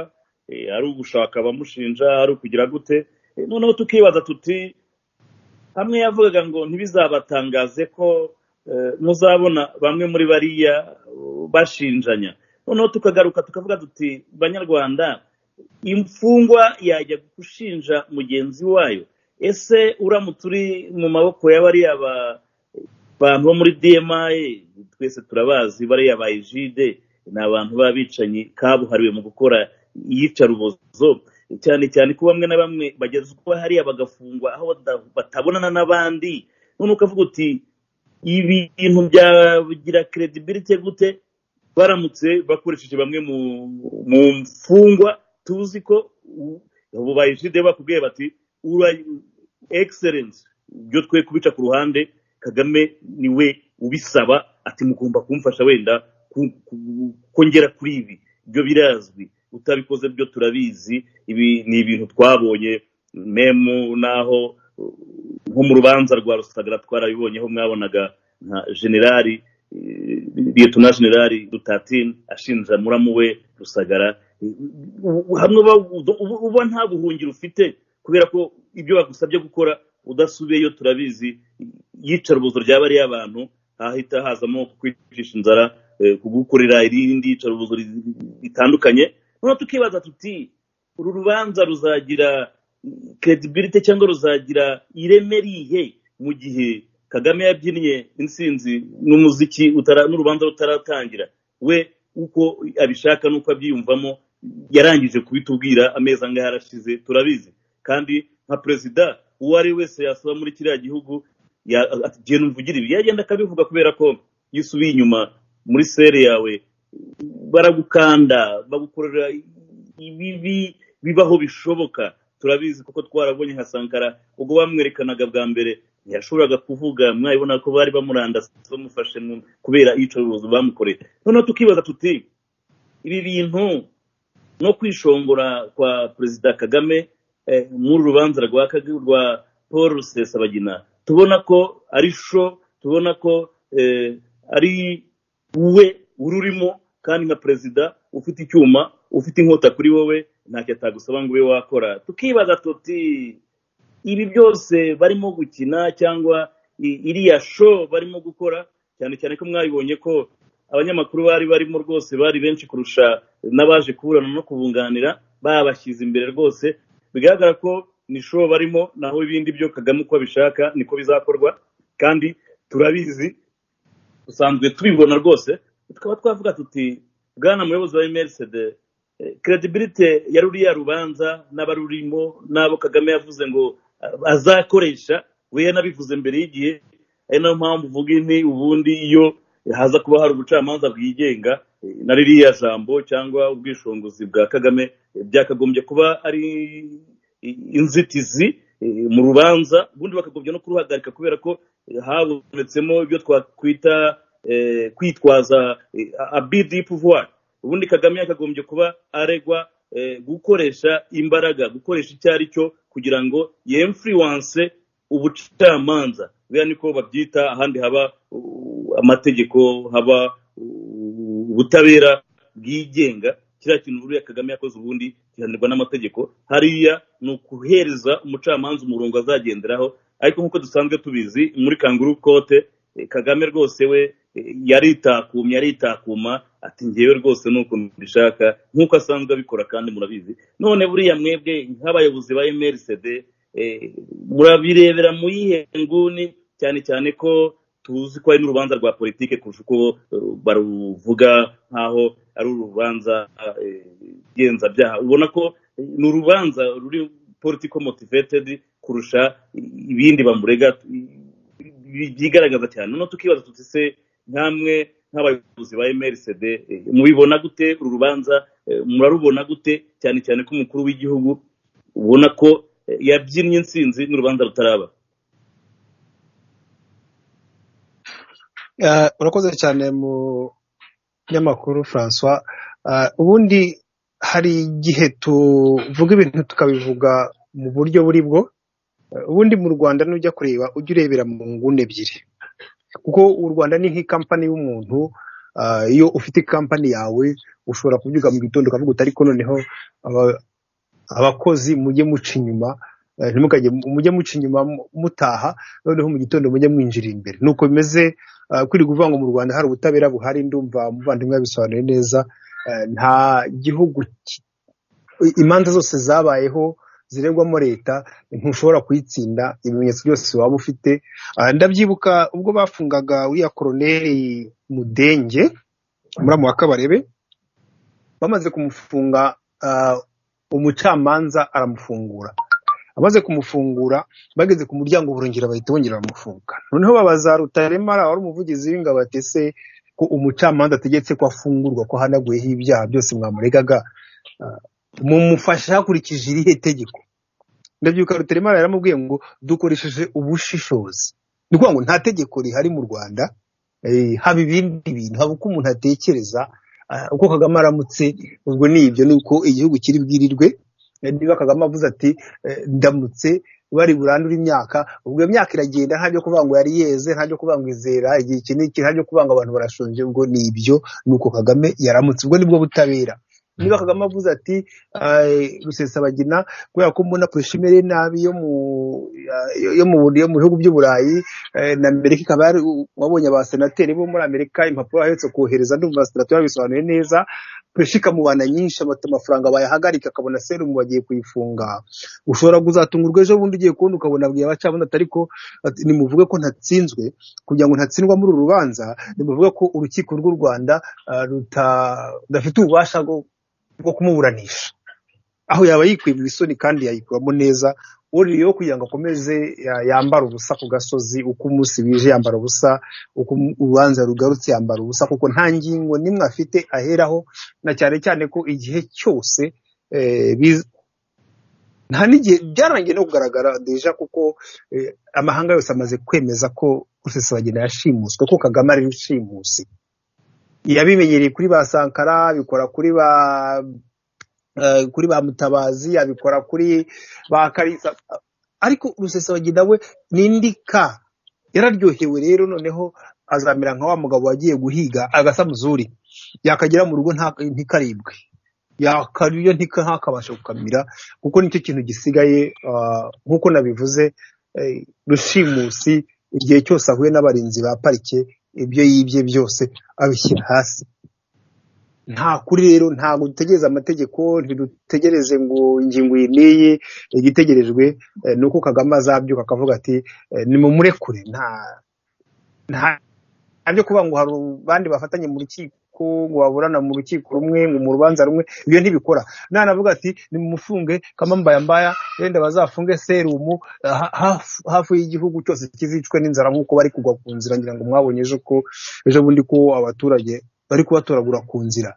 eh, ari ugushaka abamushinja ari ukugira gute Eh, noneho tukibaza tuti hamwe yavugaga ngo ntibizabatangaze ko eh, muzabona bamwe muri bariya eh, bashinjanya noneho tukagaruka tukavuga tuti banyarwanda imfungwa yajya gushinja mugenzi wayo ese uramutse uri mu maboko ya bariya ba- bantu bo muri dmi twese turabazi bariya ba ejide ni abantu b'abicanyi kabuhariwe mu gukora iyicarubozo cyane cyane ko bamwe na bamwe bagezwa hariya bagafungwa aho bada- batabonana n'abandi none ukavuga uti ibi bintu byagira credibility gute baramutse bakoresheje bamwe mu mu mfungwa tuzi ko ubu bayiside bakubwiye bati ura excellence ibyo twe kubica ku ruhande kagame niwe ubisaba ati mugomba kumfasha wenda ku- ku- kongera kuri ibi ibyo birazwi utabikoze byo turabizi ibi ni ibintu twabonye memu naho uh, nko mu rubanza rwa rusagara twarabibonyeho mwabonaga nka generali liyetona generali dutatine ashinja muramu we rusagara hamwe uba- uba uba nta buhungiro ufite kubera ko ibyo bagusabye gukora udasubiyeyo turabizi iyicarubozo rya bariya abantu hahita hazamo kwicisha inzara eh, kugukorera irindi yicarubozo ri- ritandukanye noneho tukibaza tuti uru rubanza ruzagira credibility cyangwa ruzagira ireme rihe mu gihe kagame yabyinnye insinzi n'umuziki utara- n'urubanza rutaratangira we uko abishaka n'uko abyiyumvamo yarangije kubitubwira amezi angahe arashize turabizi kandi nka perezida uwo ari we wese yasaba muri kiriya gihugu ya- ati genda umvugire ibi yagenda akabivuga kubera ko iyo usubiye inyuma muri sere yawe baragukanda bagukorera ibibi bibaho bishoboka turabizi kuko twarabonye nka sankara ubwo bamwerekanaga bwa mbere ntiyashoboraga kuvuga mwabibona ko bari bamurandase bamufashe mu- kubera iyicarubozo bamukoreye noneho tukibaza tuti ibi bintu no kwishongora kwa perezida kagame eh, muri urubanza rwa Kag- rwa paul rusesabagina tubona ko ari sho tubona ko eh, ari we ururimo kandi nka perezida ufite icyuma ufite inkota kuri wowe ntacyo atagusaba ngo ube wakora tukibaza tuti ibi byose barimo gukina cyangwa i- iriya sho barimo gukora cyane cyane ko mwabibonye ko abanyamakuru bari barimo rwose bari benshi kurusha n'abaje kuburana no kubunganira babashyize imbere rwose bigaragara ko ni sho barimo naho ibindi byo kagame uko abishaka niko bizakorwa kandi turabizi dusanzwe tubibona rwose tukaba twavuga tuti bwana muyobozi wa emerisede credibility ya ruriya rubanza n'abarurimo n'abo kagame yavuze ngo eh, azakoresha we yanabivuze mbere y'igihe ari nayo mpamvu uvuga inti ubundi iyo haza kuba hari ubucamanza bwigenga eh, na ririya jambo cyangwa ubwishongozi bwa kagame eh, byakagombye kuba ari i- inzitizi eh, mu rubanza ubundi bakagombye no kuruhagarika kubera ko eh, habonetsemo ibyo twakwita eh, kwitwaza abidi pouvoir ubundi kagame yakagombye kuba aregwa eh, gukoresha imbaraga gukoresha icyo ari cyo kugira ngo yemfuriwanse ubucamanza buriya niko babyita ahandi haba uh, amategeko haba uh, ubutabera bwigenga kiriya kintu buriya kagame yakoze ubundi gihanirwa n'amategeko hariya ni ukuhereza umucamanza umurongo azagenderaho ariko nk'uko dusanzwe tubizi muri kanguru kote eh, kagame rwose we eh, yaritakumye aritakuma ati ngewe rwose ni ukuntu mbishaka nk'uko asanzwe abikora kandi murabizi none buriya mwebwe nk'abayobozi ba emerisede murabirebera mu yihe nguni cyane cyane ko tuzi ko ari n'urubanza rwa politike kurusha uko eh, baruvuga nk'aho ari urubanza eh, ngenzacyaha ubona ko eh, ni urubanza ruri politiko motivated kurusha ibindi bamurega bi- byigaragaza cyane noneho tukibaza tuti se nkamwe nk'abayobozi ba emerisede mubibona gute uru rubanza eh, murarubona gute cyane cyane ko umukuru w'igihugu ubona ko eh, yabyinnye insinzi n'urubanza rutaraba Eh, urakoze cyane mu nyamakuru francois Eh, ubundi hari igihe tuvuga ibintu tukabivuga mu buryo buri bwo Eh, ubundi mu rwanda nujya kureba ujye urebera mu nguni ebyiri kuko u rwanda ni nk'ikampani y'umuntu eh, iyo ufite ikampani yawe ushobora kubyuka mu gitondo ukavuga uti ariko noneho aba- abakozi mujye muca inyuma eh, ntimukajye mujye muca inyuma mu- mutaha noneho mu gitondo mujye mwinjira imbere nuko bimeze Uh, kuri kuvuga ngo mu Rwanda hari ubutabera buhari ndumva umuvandimwe yabisobanuye neza Uh, nta gihugu ki- i- imanza zose zabayeho ziregwamo leta ntushobora kuyitsinda ibimenyetso byose waba ufite Uh, ndabyibuka ubwo bafungaga uriya koroneri mudenge muramu wa kabarebe bamaze kumufunga uh, umucamanza aramufungura amaze kumufungura bageze ku muryango burongera bahita bongera baramufunga noneho babaza rutaremara wari umuvugizi w'ingabo ati ese ko umucamanza ategetse ko afungurwa ko ahanaguyeho ibyaha byose mwamuregaga ah, mumufasha hakurikije irihe tegeko ndabyibuka rutaremara yaramubwiye ngo dukoresheje ubushishozi ni ukuvuga ngo nta tegeko rihari mu rwanda eh, haba ibindi bintu haba uko umuntu atekereza ah, uko kagame aramutse ubwo ni ibyo ni uko igihugu kiri bwirirwe Eh, niba kagame avuze ati eh, ndamutse bari burandure imyaka ubwo iyo myaka iragenda nta byo kuvuga ngo yari yeze nta byo kuvuga ngo izera igihe iki n'iki nta byo kuvuga ngo abantu barashonje ubwo ni ibyo ni uko kagame yaramutse ubwo nibwo butabera niba kagame avuze ati eh, rusesabagina kubera ko mbona kurusha imere nabi yo mu yo- yo mu yo mu bihugu by'uburayi eh, na amerika ikaba yari wabonye abasenateri bo muri amerika impapuro bahetse kohereza ndumva abasenateri babisobanuye neza peshi ikamubana nyinshi amata amafaranga bayahagarika akabona serumu bagiye kuyifunga ushobora kuzatungurwa ejo bundi ugiye kubona ukabona abwiye abacamanza ati ariko ati, nimuvuge ko ntatsinzwe kugira ngo ntatsindwa muri uru rubanza nimuvuge ko urukiko rw'u rwanda ah, ruta- rudafite ububasha bwo bwo kumuburanisha aho yaba yikuye mu isoni kandi yayikuramo neza uriyo kugira ngo akomeze ya- yambare ubusa ku gasozi uko umunsi wije yambara ubusa uko umu- urubanza rugarutse yambara ubusa kuko nta ngingo nimwe afite aheraho na cyane cyane ko igihe cyose eh, biz- nta n'igihe byarangiye no kugaragara deja kuko eh, amahanga yose amaze kwemeza ko rusesabagina yashimuswe ko kagame ari rushimusi yabimenyereye kuri ba sankara bikora kuri ba eh, kuri ba mutabazi abikora kuri ba karisa ariko rusesabagina we nindika yararyohewe rero noneho azamera nka wa mugabo wagiye guhiga agasa muzuri yakagera mu rugo nta- ntikaribwe yakaryo ntika ntakabasha gukamira kuko nicyo kintu gisigaye ah, nk'uko nabivuze eh, rushimusi igihe cyose ahuye n'abarinzi ba parike ibyo yibye byose abishyira hasi nta kuri rero ntabwo dutegereza amategeko ntidutegereze ngo ingingo iyi n'iyi igitegerejwe eh, ni uko kagame azabyuka akavuga ati eh, nimumurekure nta nta nta byo kuvuga ngo hari abandi bafatanye mu rukiko ngo baburana mu rukiko rumwe ngo mu rubanza rumwe ibyo ntibikora nanavuga ati nimumufunge kamambayambaya wenda bazafunge serumu eh, ha- hafu- hafu y'igihugu cyose kizicwe n'inzara nk'uko bari kugwa ku nzira ngira ngo mwabonye ejo ko ejo bundi ko abaturage bari kubatoragura ku nzira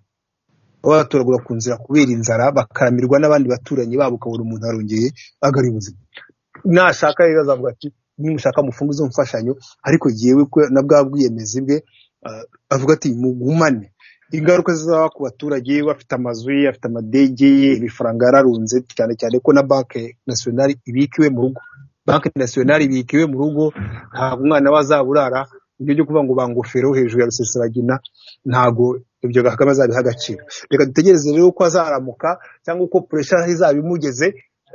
baba batoragura ku nzira kubera inzara bakaramirwa n'abandi baturanyi babo ukabona umuntu arongeye agari ubuzima nashaka rero azavuga ati nimushaka mufunge izo mfashanyo ariko yewe ko na bwa bwiyemezi bwe ah, avuga ati mugumane ingaruka zizaba ku baturage bafite amazu ye afite amadege ye ibifaranga yararunze cyane cyane ko na banki nasiyonari ibikiwe mu rugo banki nasiyonari ibikiwe mu rugo ntabwo umwana we azaburara ibyo byo kuvuga ngo bangofero hejuru ya rusesabagina ntabwo ibyo Kagame azabiha agaciro reka dutegereze rero ko azaramuka cyangwa uko puresha izaba imugeze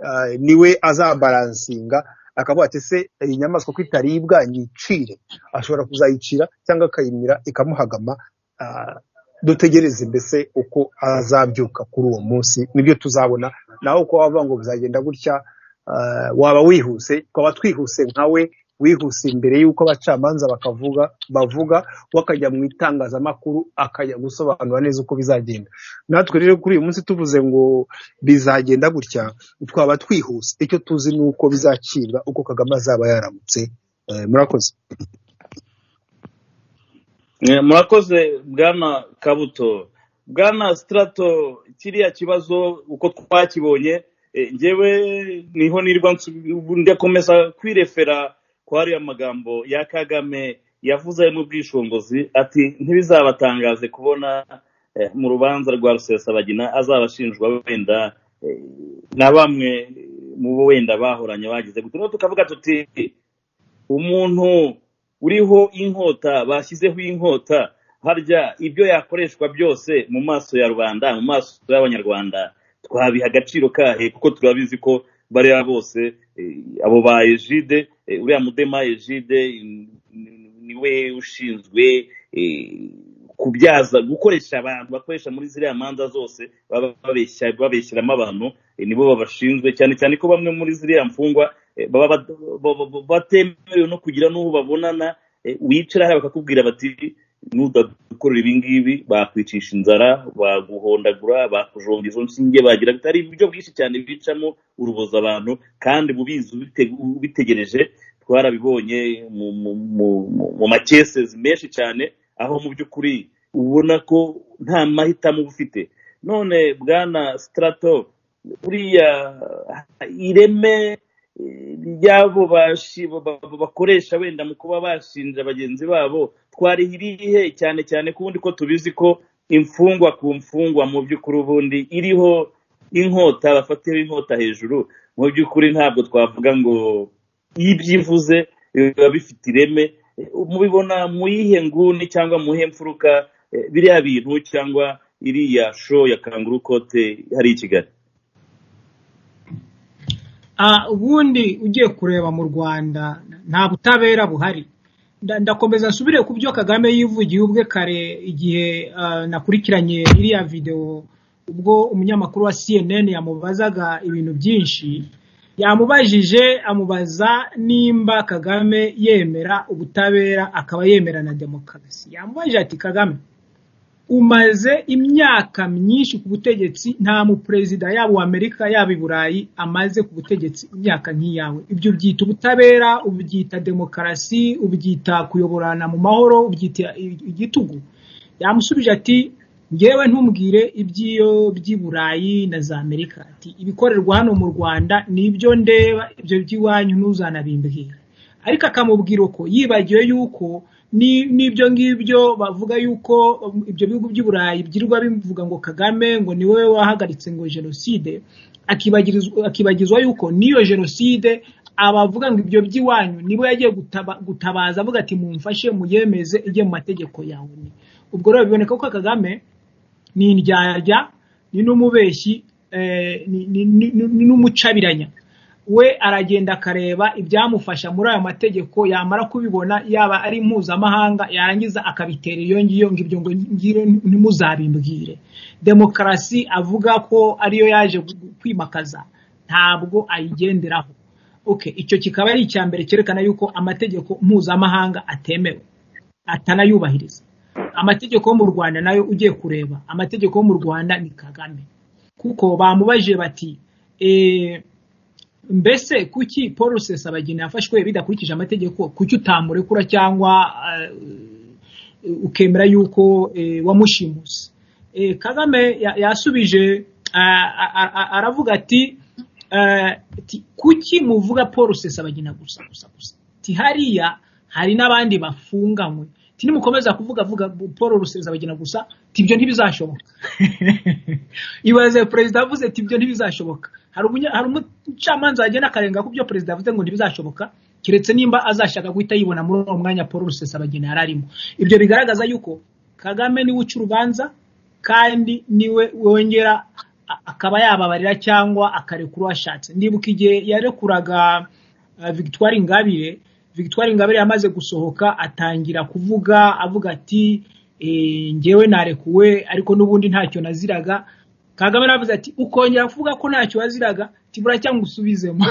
ah, niwe azabaransinga akavuga ati se iyi nyamaswa ko itaribwa nyicire ashobora kuzayicira cyangwa akayimira ikamuhagama ah, dutegereze mbese uko azabyuka kuri uwo munsi nibyo tuzabona nawe uko wavuga ngo bizagenda gutya ah, waba wihuse twaba twihuse nkawe wihuse imbere y'uko abacamanza bakavuga bavuga wakajya mu itangazamakuru akajya gusobanura neza uko bizagenda natwe rero kuri uyu munsi tuvuze ngo bizagenda gutya twaba twihuse icyo tuzi ni uko bizacibwa uko kagame azaba yaramutse Eh, murakoze Eh, murakoze bwana kabuto bwana sitarato kiriya kibazo uko twakibonye eh, njyewe niho nirwa nsu- ndakomeza kwirefera kwa hariya magambo ya kagame yavuze mu bwishongozi ati ntibizabatangaze kubona eh, mu rubanza rwa rusesabagina azabashinjwa wenda eh, na bamwe mu bo wenda bahoranye bagize gute noneho tukavuga tuti umuntu uriho inkota bashyizeho inkota harya ibyo yakoreshwa byose mu maso ya rubanda mu maso y'abanyarwanda twabiha agaciro kahe kuko turabizi ko bariya bose eh, abo ba ejide eh, uriya mudema ejide in- ni- niwe ushinzwe eh, kubyaza gukoresha abantu bakoresha muri ziriya manza zose baba babeshya- babeshyiramo abantu eh, nibo babashinzwe cyane cyane ko bamwe muri ziriya mfungwa eh, baba bad- ba- ba- batemerewe no kugira n'uwo babonana eh, wicara hariya bakakubwira bati nudakorera ibi ngibi bakwicisha inzara baguhondagura bakujonga izo nshinge bagira bitari uburyo bwinshi cyane bicamo uruboza abantu kandi bubizi ubite- ubitegereje twarabibonye mu mu mu- mu- mu makesezi menshi cyane aho mu by'ukuri ubona ko nta mahitamo uba ufite none bwana sitarato buriya ireme eh, ry'abo bashi- ba- ba- ba- bakoresha wenda mu kuba bashinja bagenzi babo twarihiriye cyane cyane ku wundi ko tubizi ko imfungwa ku mfungwa mu by'ukuri ubundi iriho inkota bafatiyeho inkota hejuru mu by'ukuri ntabwo twavuga ngo iyo ibyivuze biba bifite ireme Eh, mubibona mu yihe nguni cyangwa mu yihe mfuruka eh, biriya bintu cyangwa iriya sho ya kanguru kote hari i kigali Ah, ubundi ugiye kureba mu rwanda nta butabera buhari Nda- ndakomeza nsubire ku byo kagame yivugiye ubwe kare igihe ah, nakurikiranye iriya videwo ubwo umunyamakuru wa cnn yamubazaga ibintu byinshi yamubajije amubaza nimba kagame yemera ubutabera akaba yemera na demokarasi yamubajije ati kagame umaze imyaka myinshi ku butegetsi nta muperezida yaba uwa amerika yaba i burayi amaze ku butegetsi imyaka nk'iyawe ibyo ubyita ubutabera ubyita demokarasi ubyita kuyoborana mu mahoro ubyita igitugu yamusubije ati ngewe ntumbwire iby'iyo by'i burayi na za amerika ati ibikorerwa hano mu rwanda ni ibyo ndeba ibyo by'iwanyu ntuzanabimbwira ariko akamubwira uko yibagiwe yuko ni- n'ibyo ngibyo bavuga yuko um, ibyo bihugu by'i burayi byirirwa bivuga ngo kagame ngo ni wowe wahagaritse ngo jenoside akibagirizwa- akibagizwa yuko n'iyo jenoside abavuga ngo ibyo by'iwanyu nibo yagiye gutaba- gutabaza avuga ati mumfashe muyemeze ijye mu mategeko yawe ubwo rero biboneka ko kagame ni indyarya ni n'umubeshyi eh, ni- ni- ni- ni n'umucabiranya we aragenda akareba ibyamufasha muri ayo mategeko yamara kubibona yaba ari mpuzamahanga yarangiza akabitera iyo ngiyo ngo ibyo ngo ngiro ntimuzabimbwire demokarasi avuga ko ariyo yaje gu- kwimakaza ntabwo ayigenderaho okay icyo kikaba ari icya mbere cyerekana yuko amategeko mpuzamahanga atemewe atanayubahiriza amategeko yo mu rwanda nayo ugiye kureba amategeko yo mu rwanda ni kagame kuko bamubajije bati eh, mbese kuki paul rusesabagina yafashwe bidakurikije amategeko kuki utamurekura cyangwa eh, ukemera yuko eh, wamushimuse Eh, kagame ya- yasubije ah, ah, ah, ah, aravuga ati eh, ti- kuki muvuga paul rusesabagina gusa gusa gusa ti hariya hari n'abandi bafunganywe ti nimukomeza kuvuga vuga paul rusesabagina gusa ti ibyo ntibizashoboka ibaze perezida avuze ati ibyo ntibizashoboka hari umunya- hari umucamanza wagenda akarenga ku byo perezida avuze ngo ntibizashoboka keretse nimba azashaka guhita yibona muri uwo mwanya paul rusesabagina yari arimo ibyo bigaragaza yuko kagame niwe uca urubanza kandi niwe wongera a- akaba yababarira cyangwa akarekura uwashatse ndibuka igihe yarekuraga uh, victoire ingabire victoire ingabire yamaze gusohoka atangira kuvuga avuga ati eh, ngewe narekuwe ariko n'ubundi ntacyo naziraga kagame aravuze ati ukongera kuvuga ko ntacyo waziraga tibura cyangwa usubizemo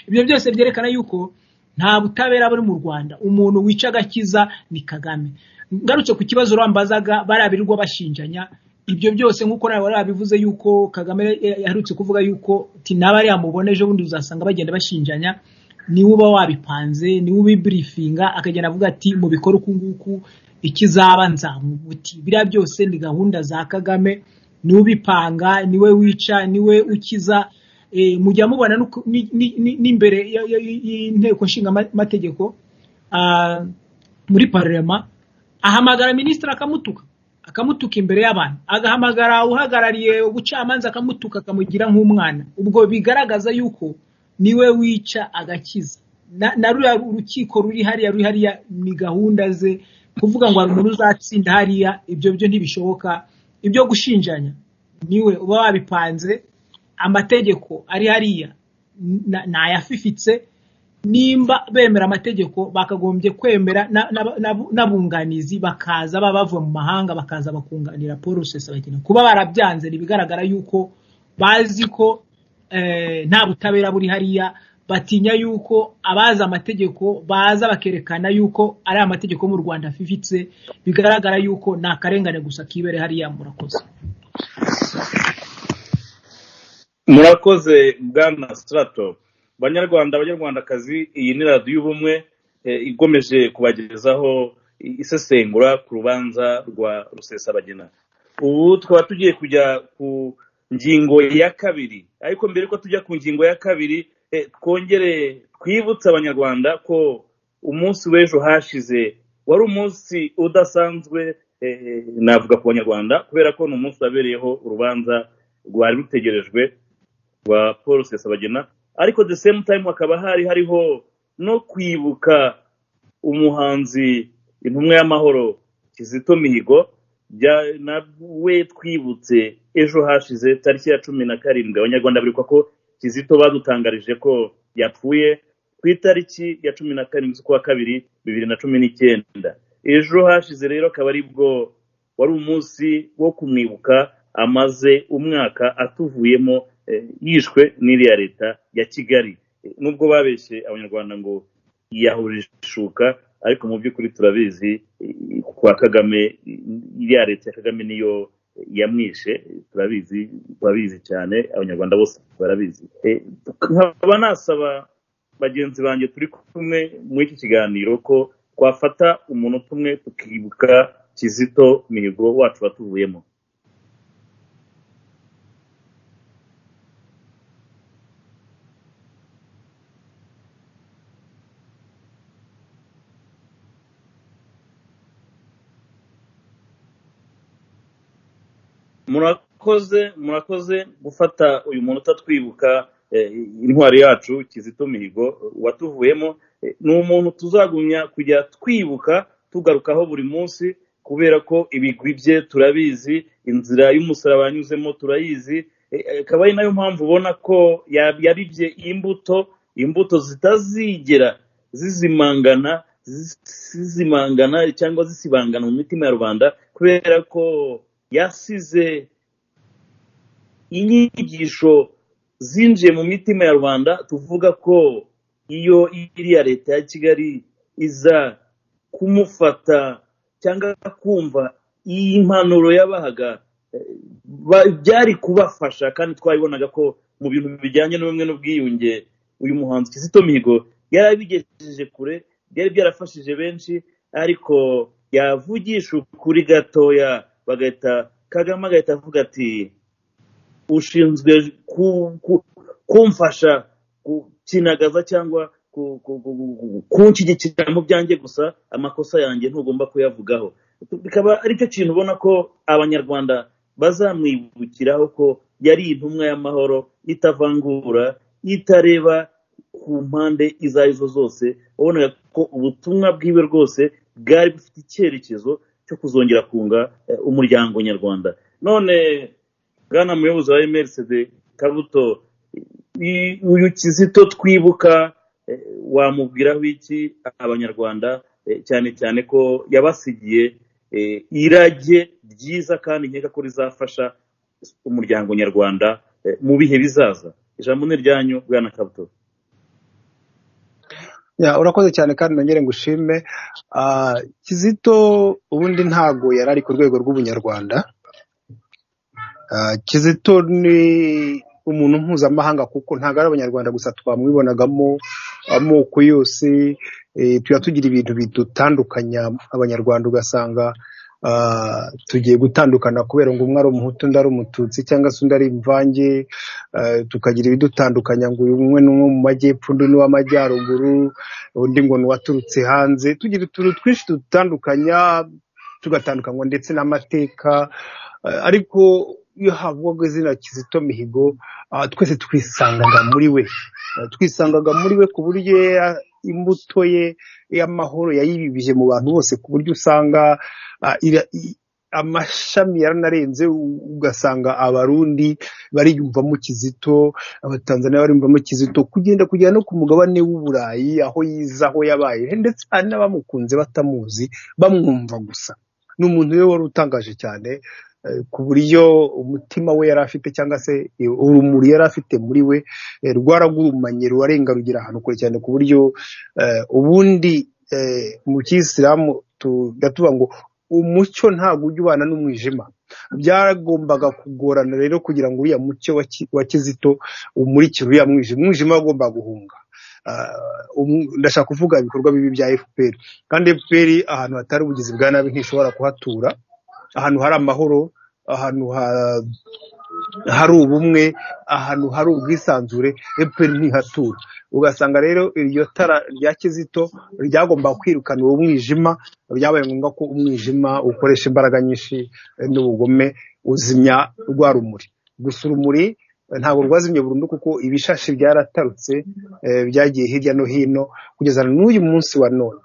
ibyo byose byerekana yuko nta butabera buri mu rwanda umuntu wica agakiza ni kagame ngarutse ku kibazo urambazaga bariya birirwa bashinjanya ibyo byose nk'uko nawe wari wabivuze yuko kagame ya- yaherutse kuvuga yuko ti n'abariya mubona ejo bundi uzasanga bagenda bashinjanya niwe uba wabipanze niwe ubibirifinga akagenda avuga ati mubikore uku nguku ikizaba nzamuguti biriya byose ni gahunda za kagame niwe ubipanga niwe wica niwe ukiza eh, mujya mubona n'uko- ni- ni- ni- n'imbere ya- ya- y'inteko nshingamategeko ah, muri parema ahamagara minisitiri akamutuka akamutuka imbere y'abantu agahamagara uhagarariye ubucamanza akamutuka akamugira nk'umwana ubwo bigaragaza yuko niwe wica agakiza na- na ruriya urukiko ruri hariya ruri hariya ni gahunda ze kuvuga ngo hari umuntu uzatsinda hariya ibyo byo ntibishoboka ibyo gushinjanya niwe uba wabipanze amategeko ari hariya na- ni ayafifitse nimba bemera amategeko bakagombye kwemera na- na- na- n'abunganizi bakaza baba bavuye mu mahanga bakaza bakunganira paul rusesabagina kuba barabyanze ntibigaragara yuko bazi ko eh, nta butabera buri hariya batinya yuko abazi amategeko baza bakerekana yuko ari amategeko yo mu rwanda afifitse bigaragara yuko ni akarengane gusa kibere hariya murakoze murakoze bwana sitarato banyarwanda banyarwandakazi iyi ni radiyo y'ubumwe eh, igomeje kubagezaho i- isesengura ku rubanza rwa rusesabagina ubu twaba tugiye kujya ku ngingo ya kabiri ariko mbere yuko tujya ku ngingo ya kabiri eh, twongere twibutse abanyarwanda ko umunsi w'ejo hashize wari umunsi udasanzwe eh, navuga ku banyarwanda kubera ko ni umunsi wabereyeho urubanza rwari rutegerejwe rwa paul sesabagina ariko the same time hakaba hari hariho no kwibuka umuhanzi intumwa y'amahoro kizito mihigo bya- nawe twibutse ejo hashize tariki ya cumi na karindwi abanyarwanda bibuka ko kizito badutangarije ko yapfuye ku itariki ya cumi na karindwi z'ukwa kabiri bibiri na cumi n'icyenda ejo hashize rero akaba ari bwo wari umunsi wo kumwibuka amaze umwaka atuvuyemo eh, yishwe n'iriya leta ya kigali Eh, nubwo babeshye abanyarwanda ngo yahurishuka ariko mu by'ukuri turabizi eh, kwa kagame eh, iriya leta ya kagame niyo eh, yamwishe eh, turabizi turabizi cyane abanyarwanda bose barabizi Eh, nkaba nasaba bagenzi banjye turi kumwe muri iki kiganiro ko twafata umunota umwe tukibuka kizito mihigo wacu watuvuyemo murakoze murakoze gufata uyu munota twibuka eh, intwari yacu kizito mihigo watuvuyemo Eh, ni umuntu tuzagumya kujya twibuka tugarukaho buri munsi kubera ko ibigwi bye turabizi inzira y'umusaraba yanyuzemo turayizi Eh, eh, akaba ari nayo mpamvu ubona ko ya- yabibye imbuto imbuto zitazigera zizimangana zizimangana cyangwa zisibangana mu mitima ya rubanda kubera ko yasize inyigisho zinjiye mu mitima ya rubanda tuvuga ko iyo iriya leta ya kigali iza kumufata cyangwa kumva iyi mpanuro yabahaga eh, ba- byari kubafasha kandi twabibonaga ko mu bintu bijyanye n'ubumwe n'ubwiyunge uyu muhanzi kizito mihigo yari abigejeje kure byari byarafashije benshi ariko yavugisha ukuri gatoya bagahita kagame agahita avuga ati ushinzwe ku- ku- kumfasha gukinagaza cyangwa ku- ku- ku- ku- kunshyigikira mu byanjye gusa amakosa yanjye ntugomba kuyavugaho bikaba ari cyo kintu ubona ko abanyarwanda bazamwibukiraho ko yari intumwa y'amahoro itavangura itareba ku mpande izo ari zo zose wabonaga ko ubutumwa bwiwe rwose bwari bufite icyerekezo cyo kuzongera kunga eh, umuryango nyarwanda none bwana muyobozi wa emerisede kabuto i- uyu kizito twibuka eh, wamubwiraho iki abanyarwanda eh, cyane cyane ko yabasigiye eh, irage ryiza kandi nkeka ko rizafasha umuryango nyarwanda eh, mu bihe bizaza ijambo ni ryanyu bwana kabuto Ya, urakoze cyane kandi nongere ngushime Ah, kizito ubundi ntago yari ari ku rwego rw'ubunyarwanda Ah, kizito ni umuntu mpuzamahanga kuko ntabwo ari abanyarwanda gusa twamwibonagamo amoko yose eh, tuba tugira ibintu bidutandukanya abanyarwanda ugasanga ah, tugiye gutandukana kubera ngo umwe ari umuhutu undi ari umututsi cyangwa se undi ari imvange eh, tukagira ibidutandukanya ngo uyu umwe ni umwe mu majyepfo undi ni uw'amajyaruguru undi ngo ni uwaturutse hanze tugira utuntu twinshi tudutandukanya tugatandukanywa ndetse n'amateka eh, ariko iyo havugwaga izina kizito mihigo ah, twese twisangaga muri we Eh, twisangaga muri we ku buryo ya- imbuto ye y'amahoro yayibibije mu bantu bose ku buryo usanga ah, ira- i- amashami yaranarenze u- ugasanga abarundi bariyumvamo kizito abatanzaniya bariyumvamo kizito kugenda kugera no ku mugabane w'uburayi aho yize aho yabaye ndetse hari n'abamukunze batamuzi bamwumva gusa ni umuntu we wari utangaje cyane eh, ku buryo umutima we yari afite cyangwa se eh, urumuri yari afite muri we eh, rwaragurumanye rubarenga rugera ahantu kure cyane ku buryo eh, ubundi eh, mu kisilamu tujya tuba ngo umucyo ntabwo ujya ubana n'umwijima byagombaga kugorana rero kugira ngo uriya mucyo wa Ki- wa kizito umurikire uriya mwijima umwijima wagombaga guhunga Ah, umu- ndashaka kuvuga ibikorwa bibi bya fpr kandi fpr ahantu hatari ubugizi bwa nabi ntishobora kuhatura ahantu hari amahoro ahantu ha- hari ubumwe ahantu hari ubwisanzure fpr ntihatura ugasanga rero iryo tara rya kizito ryagomba kwirukana uwo mwijima byabaye ngombwa ko umwijima ukoresha imbaraga nyinshi eh, n'ubugome uzimya rwa rumuri gusa urumuri eh, ntabwo rwazimye burundu kuko ibishashi byaratarutse eh, byagiye hirya no hino kugeza n'uyu munsi wa none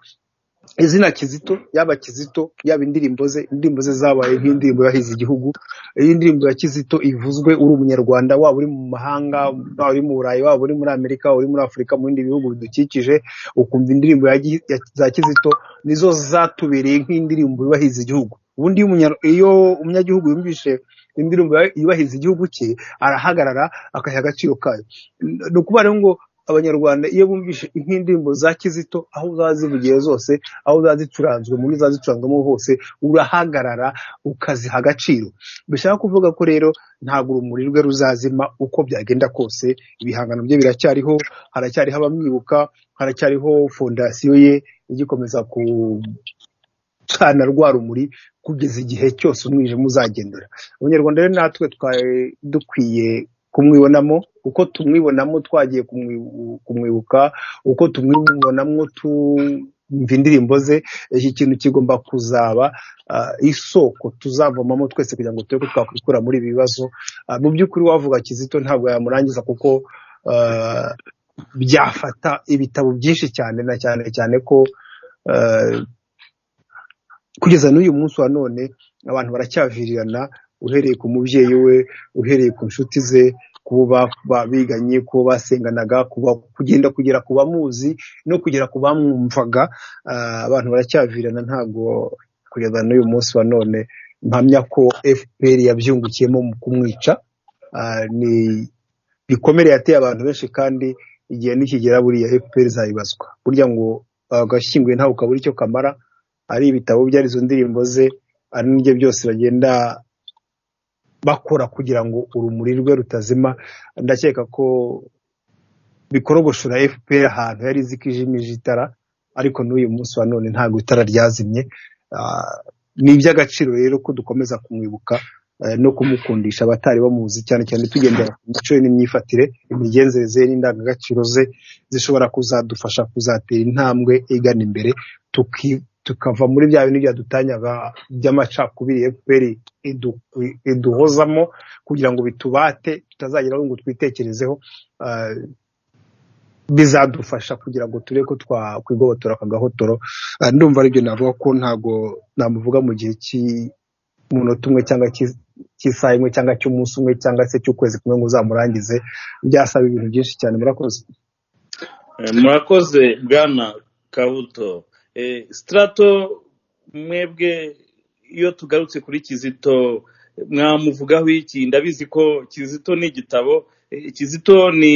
izina Kizito yaba Kizito yaba indirimbo ze indirimbo ze zabaye nk'indirimbo yahize igihugu iyi ndirimbo ya Kizito ivuzwe uri umunyarwanda waba uri mu mahanga waba uri mu Burayi waba uri muri Amerika waba uri muri Afurika mu bindi bihugu bidukikije ukumva indirimbo ya, Gi- ya, za Kizito nizo zatubereye nk'indirimbo yubahiriza igihugu ubundi iyo umunya- iyo umunyagihugu yumvise indirimbo yubahiriza igihugu cye arahagarara akaha agaciro kayo ni ukuvuga rero ngo abanyarwanda iyo bumvise nk'indirimbo za kizito aho zazivugiye zose aho zazicuranzwe muri zazicuranzwemo hose urahagarara ukaziha agaciro bishaka kuvuga ko rero ntabwo urumuri rwe ruzazima uko byagenda kose ibihangano bye biracyariho haracyariho abamwibuka haracyariho fondasiyo ye igikomeza gucana rwa rumuri kugeza igihe cyose umwijima uzagendera abanyarwanda rero natwe twari dukwiye kumwibonamo uko tumwibonamo twagiye kumwibu- kumwibuka uko tumwibonamo tumva indirimbo ze iki kintu kigomba kuzaba ah, isoko tuzavomamo twese kugira ngo turebe ko twakwikura muri ibi bibazo Ah, mu by'ukuri wavuga kizito ntabwo yamurangiza kuko ah, byafata ibitabo byinshi cyane na cyane cyane ko ah, kugeza n'uyu munsi wa none abantu baracyavirirana uhereye ku mubyeyi we uhereye ku nshuti ze kubo ba- ba- biganye kubo basenganaga kuba- kugenda kugera ku bamuzi no kugera ku bamwumvaga ah, abantu baracyavirirana ntabwo kugeza n'uyu munsi wa none mpamya ko fpr yabyungukiyemo mu kumwica Ah, ni ibikomere yateye abantu benshi kandi igihe nikigera buriya fpr izabibazwa burya ngo agashyinguye ntabwo kabura icyo kamara ari ibitabo bye ari izo ndirimbo ze ari n'ibyo byose bagenda bakora kugira ngo urumuri rwe rutazima ndakeka ko bikorogoshora fpr ahantu yari izi ko ijimije itara ariko n'uyu munsi wa none ntabwo itara ryazimye Ah, ni iby'agaciro rero ko dukomeza kumwibuka eh, no kumukundisha abatari bamuzi cyane cyane tugendera ku mico ye n'imyifatire imigenzereze ye n'indangagaciro ze zishobora kuzadufasha kuzatera intambwe igana imbere tuki- tukava muri bya bintu byadutanyaga by'amacakubiri fpr idu- iduhozamo kugira ngo bitubate tutazageraho ngo twitekerezeho Ah, bizadufasha kugira ngo turebe ko twakwigobotora akagahotoro Ah, ndumva aribyo navuga ko ntabwo namuvuga mu gihe cy'umunota umwe cyangwa cy'i- cy'isaha imwe cyangwa cy'umunsi umwe cyangwa se cy'ukwezi kumwe ngo uzamurangize byasaba ibintu byinshi cyane murakoze Eh, murakoze bwana kabuto Eh, sitarato mwebwe iyo tugarutse kuri kizito mwamuvugaho iki ndabizi ko kizito ni igitabo eh, kizito ni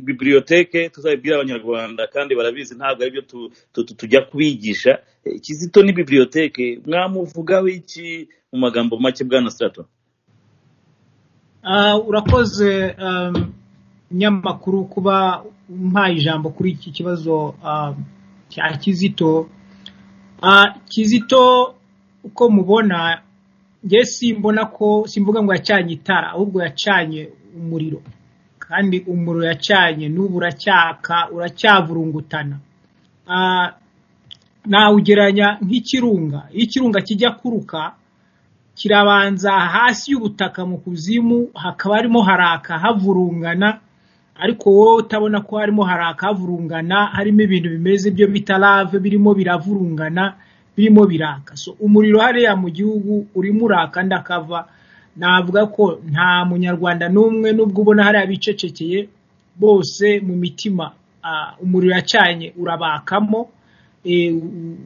bibiliyoteke tuzabibwira abanyarwanda kandi barabizi ntabwo aribyo tu- tu- tu- tujya kubigisha Eh, kizito ni bibiliyoteke mwamuvugaho iki mu magambo make bwana sitarato Ah, urakoze um, nyamakuru kuba umpaye ijambo kuri iki kibazo ah, cya kizito Ah, kizito uko mubona nge simbona ko simvuga ngo yacanye itara ahubwo yacanye umuriro kandi umuriro yacanye n'ubu uracyaka uracyavurungutana Ah, nawugereranya nk'ikirunga iyo ikirunga kijya kuruka kirabanza hasi y'ubutaka mu kuzimu hakaba harimo haraka havurungana ariko wowe utabona ko harimo haraka havurungana harimo ibintu bimeze byo bita lave birimo biravurungana birimo biraka so umuriro hariya mu gihugu urimo uraka ndakava navuga ko nta munyarwanda n'umwe n'ubwo ubona hariya bicecekeye bose mu mitima ah, umuriro yacanye urabakamo eh, u-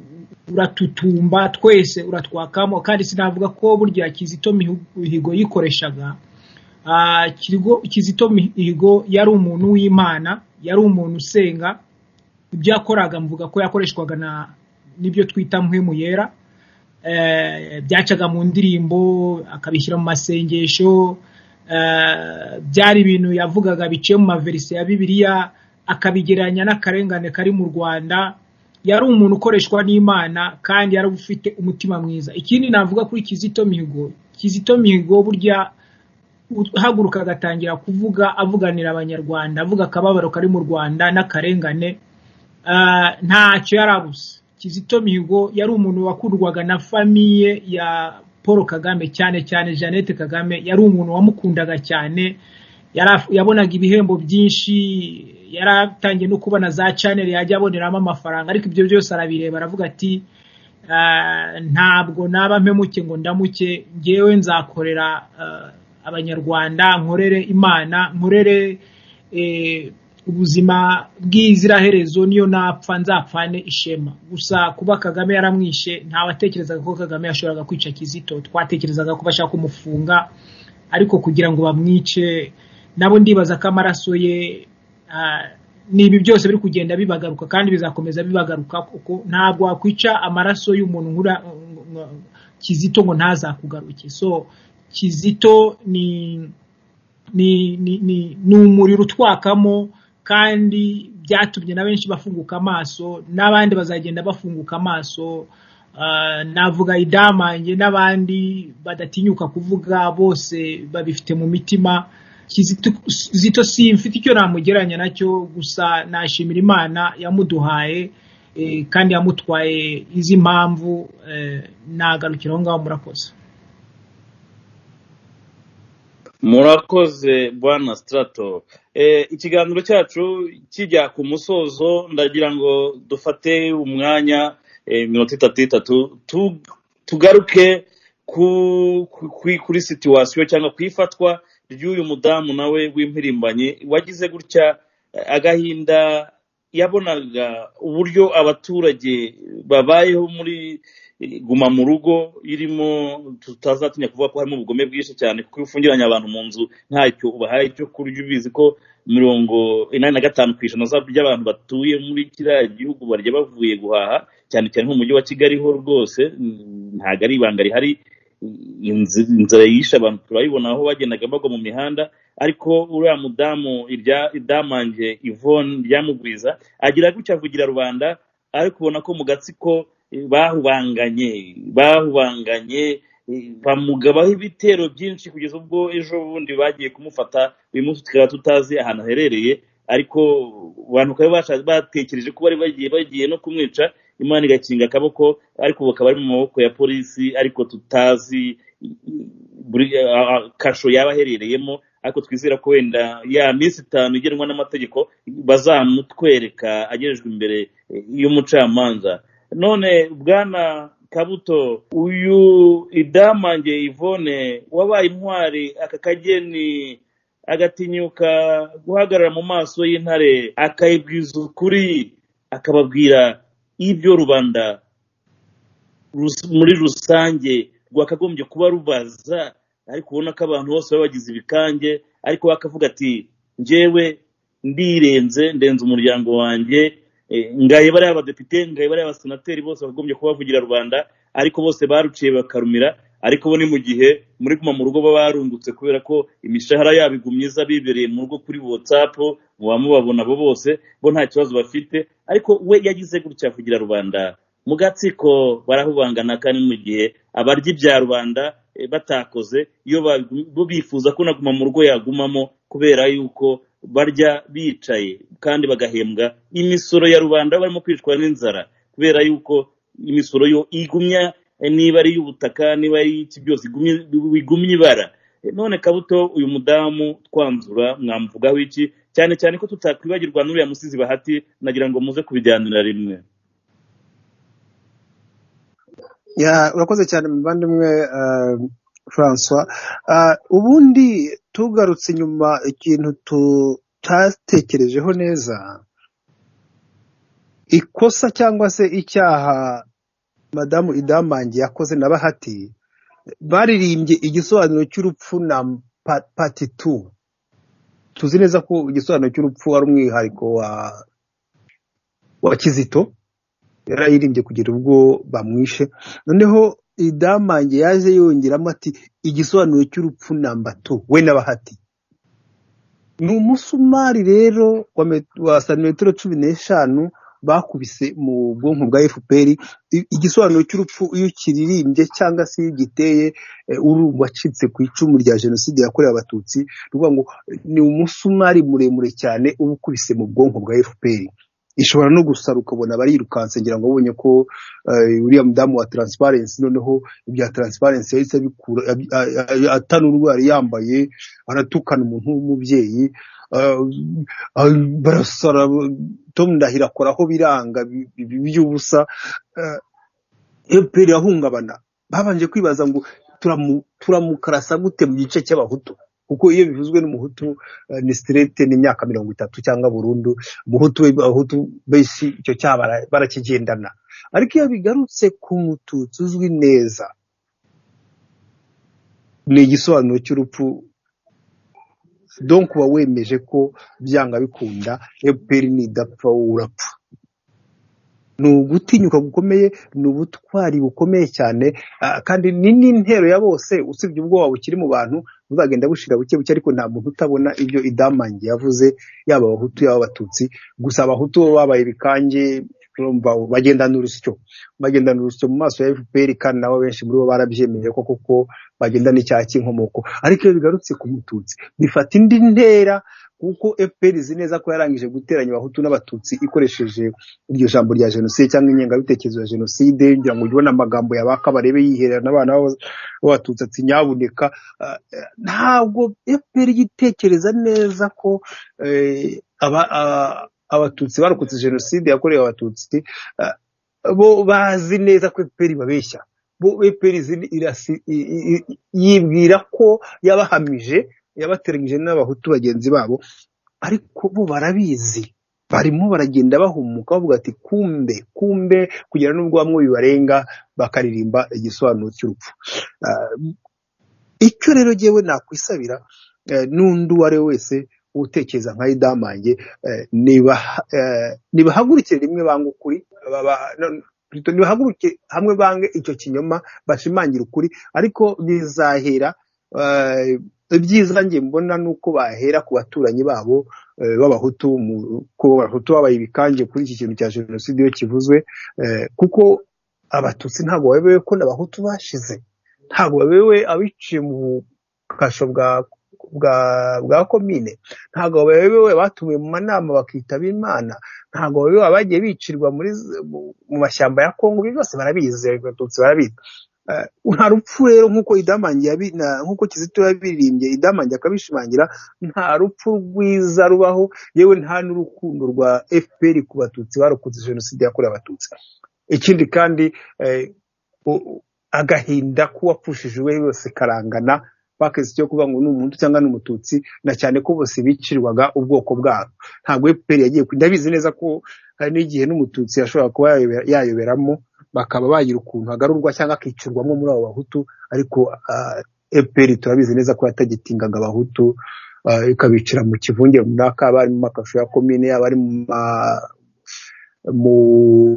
uratutumba twese uratwakamo kandi sinavuga ko burya kizito Mihu- mihigo yikoreshaga Ah, Kirigo- kizito mihigo yari umuntu w'imana yari umuntu usenga ibyo yakoraga mvuga ko yakoreshwaga na n'ibyo twita mpwemu yera eh, byacaga mu ndirimbo akabishyira mu masengesho eh, byari ibintu yavugaga biciye mu maverise ya bibiliya akabigereranya n'akarengane kari mu rwanda yari umuntu ukoreshwa n'imana kandi yari ufite umutima mwiza ikindi navuga kuri kizito mihigo kizito mihigo burya uhaguruka agatangira kuvuga avuganira abanyarwanda avuga akababaro kari mu rwanda n'akarengane Ah, ntacyo yari abuze kizito mihigo yari umuntu wakundwaga na famiye ya paul kagame cyane cyane jeannette kagame yari umuntu wamukundaga cyane yari af- yabonaga ibihembo byinshi yari atangiye no kubona za chanel yajya aboneramo amafaranga ariko ibyo byose arabireba aravuga ati Ah, ntabwo naba mpemuke ngo ndamuke ngewe nzakorera ah, abanyarwanda nkorere imana nkorere eh, ubuzima bw'iziraherezo niyo napfa nzapfane ishema gusa kuba kagame yaramwishe ntawatekerezaga ko kagame yashoboraga kwica kizito twatekerezaga ko bashaka kumufunga ariko kugira ngo bamwice nabo ndibaza ko amaraso ye ah, ni ibi byose biri kugenda bibagaruka kandi bizakomeza bibagaruka kuko ntabwo wakwica amaraso y'umuntu nkura kizito ngo ntazakugaruke so kizito ni ni ni ni, ni umuriro utwakamo kandi byatumye na benshi bafunguka amaso n'abandi bazagenda bafunguka amaso Ah, navuga idamange n'abandi badatinyuka kuvuga bose babifite mu mitima Kizito- Kizito si mfite icyo namugereranya nacyo gusa nashimira imana yamuduhaye eh, kandi yamutwaye izi mpamvu eh, nagarukira aho ngaho murakoze murakoze bwana sitarato Eh, ikiganiro cyacu kijya ku musozo ndagira ngo dufate umwanya eh, mirongo itatu itatu tu- tugaruke ku, ku, ku- kuri situwasiyo cyangwa ku ifatwa ry'uyu mudamu nawe w'impirimbanyi wagize gutya eh, agahinda yabonaga uburyo abaturage babayeho muri eh, guma mu rugo irimo tutazatinya kuvuga ko harimo ubugome bwinshi cyane kuko iyo ufungiranye abantu mu nzu ntacyo ubahaye icyo kurya ubizi ko mirongo inani na gatanu ku ijana za- by'abantu batuye muri kiriya gihugu barya bavuye guhaha cyane cyane nk'umujyi wa kigali ho rwose mm, ntabwo ari ibanga rihari inzi- inzara yishe abantu turayibona aho bagendaga bagwa mu mihanda ariko uriya mudamu irya idamange ivone ryamugwiza agira gutya avugira rubanda ariko ubona ko mu gatsiko eh, bahubanganye bahubanganye eh, bamugabaho ibitero byinshi kugeza ubwo ejo bundi bagiye kumufata uyu munsi tukaba tutazi ahantu aherereye ariko abantu bakaba basha- batekereje ko bari bagiye bagiye no kumwica imana igakinga akaboko ariko bakaba ari mu maboko ya polisi ariko tutazi i- i- buri a- a- kasho yaba aherereyemo ariko twizera ko wenda ya minsi itanu igenwa n'amategeko bazamutwereka agejejwe imbere eh, y'umucamanza none bwana kabuto uyu idamange ivone wabaye intwari aka kageni agatinyuka guhagarara mu maso y'intare akayibwiza ukuri akababwira ibyo rubanda rus- muri rusange rwakagombye kuba rubaza ariko ubona ko abantu bose baba bagize ibikange ariko we akavuga ati njyewe ndirenze ndenze umuryango wanjye eh, ngaye bariya abadepite ngaye bariya abasenateri bose bakagombye kubavugira rubanda ariko bose baruciye bakarumira ariko bo ni mu gihe muri guma mu rugo baba barungutse kubera ko imishahara yabo igumye iza bibereye mu rugo kuri whatsapp muba mubabona abo bose bo nta kibazo bafite ariko we yagize gutya kugira rubanda mu gatsiko barahubangana kandi mu gihe abarya ibya rubanda eh, batakoze iyo babigu- bo bifuza ko naguma mu rugo yagumamo kubera yuko barya bicaye kandi bagahembwa imisoro ya rubanda barimo kwicwa n'inzara kubera yuko imisoro yo igumya eh, niba ari iy'ubutaka niba ari iki byose igumye- bigumya ibara Eh, none kabuto uyu mudamu twanzura mwamuvugaho iki cyane cyane ko tutakwibagirwa n'uriya musizi bahati nagira ngo muze kubijyanira rimwe Ya, urakoze cyane muvandimwe eh, francois Ah, ubundi tugarutse inyuma ikintu tutatekerejeho neza ikosa cyangwa se icyaha madamu idamange yakoze na bahati baririmbye igisobanuro cy'urupfu na pa- pati tu tuzi neza ko igisobanuro cy'urupfu ari umwihariko wa wa kizito yarayirimbye kugera ubwo bamwishe noneho idamange yaje yongeramo ati igisobanuro cy'urupfu namba tu we n'abahati ni umusumari rero wa met- wa santimetero cumi n'eshanu bakubise mu bwonko bwa fpr I- igisobanuro cy'urupfu iyo ukiririmbye cyangwa se iyo ugiteye eh, urumva wacitse ku icumu rya jenoside yakorewe abatutsi ni ukuvuga ngo eh, ni umusumari muremure cyane uba ukubise mu bwonko bwa fpr ishobora no gusara ukabona barirukanse ngira ngo abonye ko eh, uriya mudamu wa transparency noneho ibya transparency yahise abikura abi- a- a- atana urwo yari yambaye aratukana umuntu w'umubyeyi eh, ah, barasara tom ndahiro akora aho biranga bi- bi- by'ubusa eh, fpr irahungabana babanje kwibaza ngo turamu- turamukarasa gute mu gice cy'abahutu kuko iyo bivuzwe n'umuhutu eh, ni sirete ni imyaka mirongo itatu cyangwa burundu umuhutu we- abahutu benshi icyo cyaha bara- barakigendana ariko iyo bigarutse ku mututsi uzwi neza ni igisobanuro cy'urupfu donc uba wemeje ko byanga bikunda fpr nidapfa wowe urapfa ni ugutinyuka gukomeye ni ubutwari bukomeye cyane ah, kandi ni n'intero ya bose usibye ubwoba bukiri mu bantu buzagenda bushira buke buke ariko nta muntu utabona ibyo idamange yavuze yaba abahutu yaba abatutsi gusa abahutu bo babaye ibikange urumva bagendana urusyo bagendana urusyo mu maso ya fpr kandi nabo benshi muri bo barabyemeye ko kuko bagendana icyaha cy'inkomoko ariko iyo bigarutse ku mututsi bifata indi ntera kuko fpr izi neza ko yarangije guteranya abahutu n'abatutsi ikoresheje iryo jambo rya jenoside cyangwa ingengabitekerezo ya jenoside kugira ngo ubone amagambo yabaka barebe yiherera n'abana b'aba- b'abatutsi ati nyabuneka Ah, eh, ntabwo fpr igitekereza neza ko eh, aba- ah, abatutsi barokotse jenoside yakorewe abatutsi ah, bo bazi neza ko fpr ibabeshya bo fpr izi- irasi- i- i- i- yibwira ko yabahamije yabateranyije n'abahutu bagenzi babo ariko bo barabizi barimo baragenda bahumuka bavuga ati kumbe kumbe kugera n'ubwo bamwe bibarenga bakaririmba igisobanuro cy'urupfu Ah, icyo rero jyewe nakwisabira eh, n'undi uwo ari we wese utekereza nka idamange eh, nibaha- eh, nibahagurukire rimwe banga ukuri baba- no- no- nibahaguruke hamwe bange icyo kinyoma bashimangire ukuri ariko bizahera eh, ibyiza njye mbona ni uko bahera ku baturanyi babo eh, b'abahutu mu- ko abahutu babaye ibikange kuri iki kintu cya jenoside iyo kivuzwe eh, kuko abatutsi ntabwo babewe ko n'abahutu bashize ntabwo babewe abiciye mu bukasha bwa bwa bwa komine ntabwo babewe batumiwe mu manama bakitaba imana ntabwo babewe abagiye bicirwa muri z- mu- mu mashyamba ya kongo ibi byose barabizi abatutsi barabizi Eh, nta rupfu rero nk'uko idamange yabi- na- nk'uko kizito yabiririmbye idamange akabishimangira nta rupfu rwiza rubaho yewe nta n'urukundo rwa fpr ku batutsi barokotse jenoside yakorewe abatutsi ikindi kandi eh, u- u- agahinda k'uwapfushije uwe yose karangana baketse icyo kuvuga ngo ni umuntu cyangwa ni umututsi na cyane ko bose bicirwaga ubwoko bwabo ntabwo fpr yagiye ku- ndabizi neza ko hari n'igihe n'umututsi yashobora kuba yayobera- yayoberamo bakaba bagira ukuntu agarurwa cyangwa akicirwamo muri abo bahutu ariko ah, fpr turabizi neza ko yatagitingaga abahutu ah, ikabicira mu kivunge runaka abari mu makasho ya komine abari mu ma- mu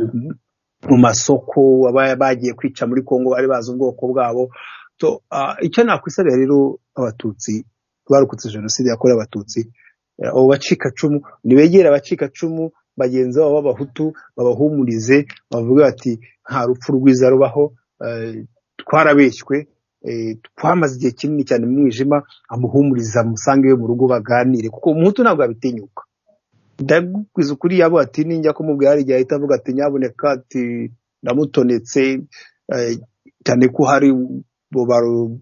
mu masoko aba bagiye kwica muri Kongo bari bazi ubwoko bwabo to ah, icyo nakwisabira rero abatutsi barokotse jenoside yakorewe abatutsi eh, abo bacikacumu nibegere abacikacumu bagenzi babo b'abahutu babahumurize bavuge bati nta rupfu rwiza rubaho eh, twarabeshywe twamaze igihe kinini cyane mu mwijima amuhumuriza amusange iwe mu rugo baganire kuko umuhutu ntabwo yabitinyuka ndagukwiza ukuri yabo ati ninjya kumubwira hari igihe ahita avuga ati nyaboneka ati ndamutonetse eh, cyane ko hari bo baro-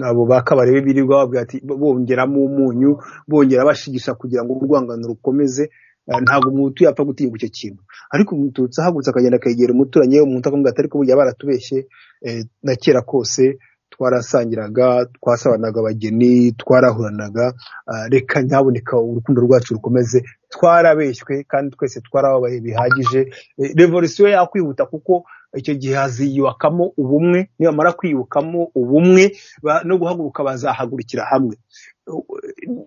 abo ba kabarebe birirwa babwira ati bongeramo umunyu bongera bashigisha kugira ngo urwangano rukomeze eh, ntabwo umuhutu yapfa gutinyuka icyo kintu ariko umututsi ahagurutse akagenda akegera umuturanyi we umuntu akamubwira ati ariko burya baratubeshye eh, na kera kose twarasangiraga twasabanaga abageni twarahuranaga ah, reka nyaboneka urukundo rwacu rukomeze twarabeshywe kandi twese twarababaye bihagije Eh, revolisiyo yakwihuta kuko icyo gihe haziyubakamo ubumwe nibamara kwiyubakamo ubumwe ba- no guhaguruka bazahagurukira hamwe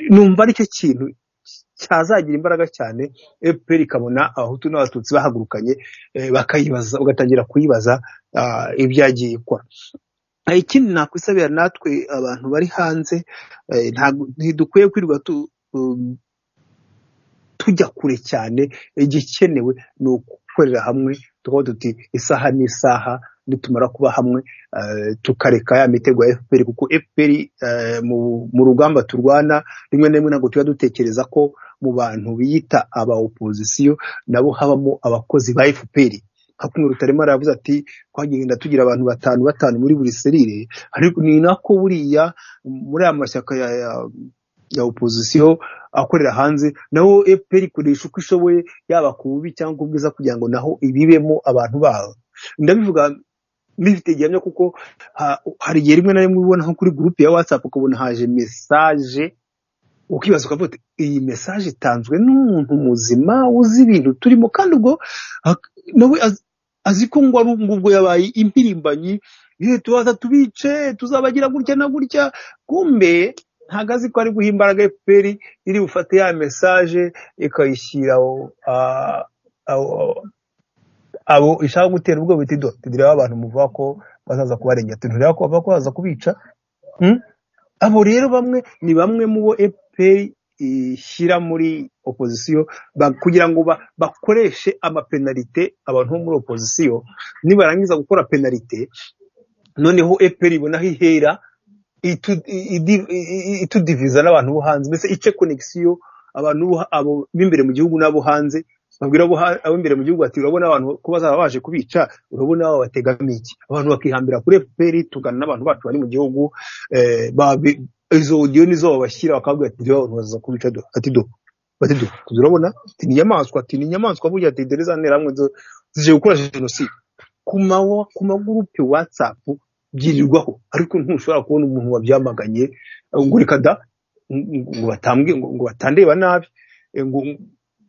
numva aricyo kintu cyazagira imbaraga cyane fpr ikabona abahutu n'abatutsi bahagurukanye eh, bakayibaza ugatangira kuyibaza ah, ibyagiye ikora Eh, ikindi nakwisabira natwe abantu bari hanze eh, ntabwo- ntidukwiye kwirirwa tu- um, tujya kure cyane igikenewe ni ugukorera hamwe tukavuga tuti isaha n'isaha nitumara kuba hamwe eh, tukareka ya mitego ya fpr kuko fpr eh, mu- mu rugamba turwana rimwe na rimwe ntabwo tujya dutekereza ko mu bantu biyita aba opozisiyo nabo habamo abakozi ba fpr nka kumwe rutaremara yavuze ati twagenda tugira abantu batanu batanu muri buri serire ariko ni nako buriya muri aya mashyaka ya, ya, ya opozisiyo akorera hanze naho fpr ikoresha uko ishoboye yaba ku bubi cyangwa ubwiza kugira ngo naho ibibemo abantu babo ndabivuga mbifite gihamya kuko ha- hari igihe rimwe na rimwe ubona nko kuri gurupe ya whatsapp ukabona haje mesaje ukibaza ukavuga uti, iyi mesaje itanzwe n'umuntu muzima uzi ibintu turimo kandi ubwo ak- nawe az- azi ko ngo ari ubwo yabaye impirimbanyi "Ye, tubaza tubice tuzabagira gutya na gutya kumbe ntago azi ko ari guha imbaraga fpr iri bufate ya mesaje ikayishyira aho- a- aho- abo ishaka gutera ubwoba iti do tugira abantu muvuga ko bazaza kubarengera tunureba ko bavuga ko bazaza kubica Hmm? abo rero bamwe ni bamwe mu bo fpr ishyira muri opozisiyo ba- kugira ngo ba- bakoreshe amapenalite abantu bo muri opozisiyo nibarangiza gukora penalite noneho fpr ibona aho ihera itu- i- idi- i- i- itudiviza n'abantu bo hanze mbese ice konegisiyo abantu bo ha- abo b'imbere mu gihugu n'abo hanze babwira abo ha- ab'imbere mu gihugu ati urabona abantu ko bazaba baje kubica urabona abo bategamiye iki abantu bakihambira kuri fpr tugana n'abantu bacu bari mu gihugu eh, babi- izo odiyo nizo babashyira bakababwira ati reba abantu bazaza kubica do ati do bati do turabona ati ni inyamaswa ati ni inyamaswa burya ati dore za nterahamwe zo- zije gukora jenoside ku mawa ku magurupe watsapu byirirwaho ariko ntushobora kubona umuntu wabyamaganye ngo reka da ngo- ngo batambwe ngo ngo batandeba nabi eh, ngo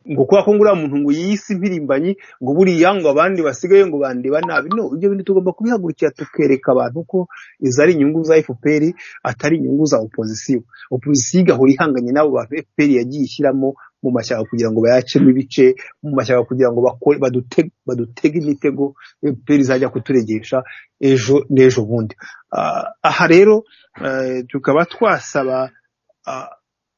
ngo kubera ko ngo uriya muntu ngo yiyise impirimbanyi ngo buriya ngo abandi basigaye ngo bandeba nabi no ibyo bintu tugomba kubihagurukira tukereka abantu ko izo ari inyungu za fpr atari inyungu za opozisiyo opozisiyo igahora ihanganye n'abo bantu fpr yagiye ishyiramo mu mashyaka kugira ngo bayacemo ibice mu mashyaka kugira ngo bakore badute- badutege imitego fpr izajya kuturegesha ejo n'ejo bundi Ah, aha rero eh, tukaba twasaba ah,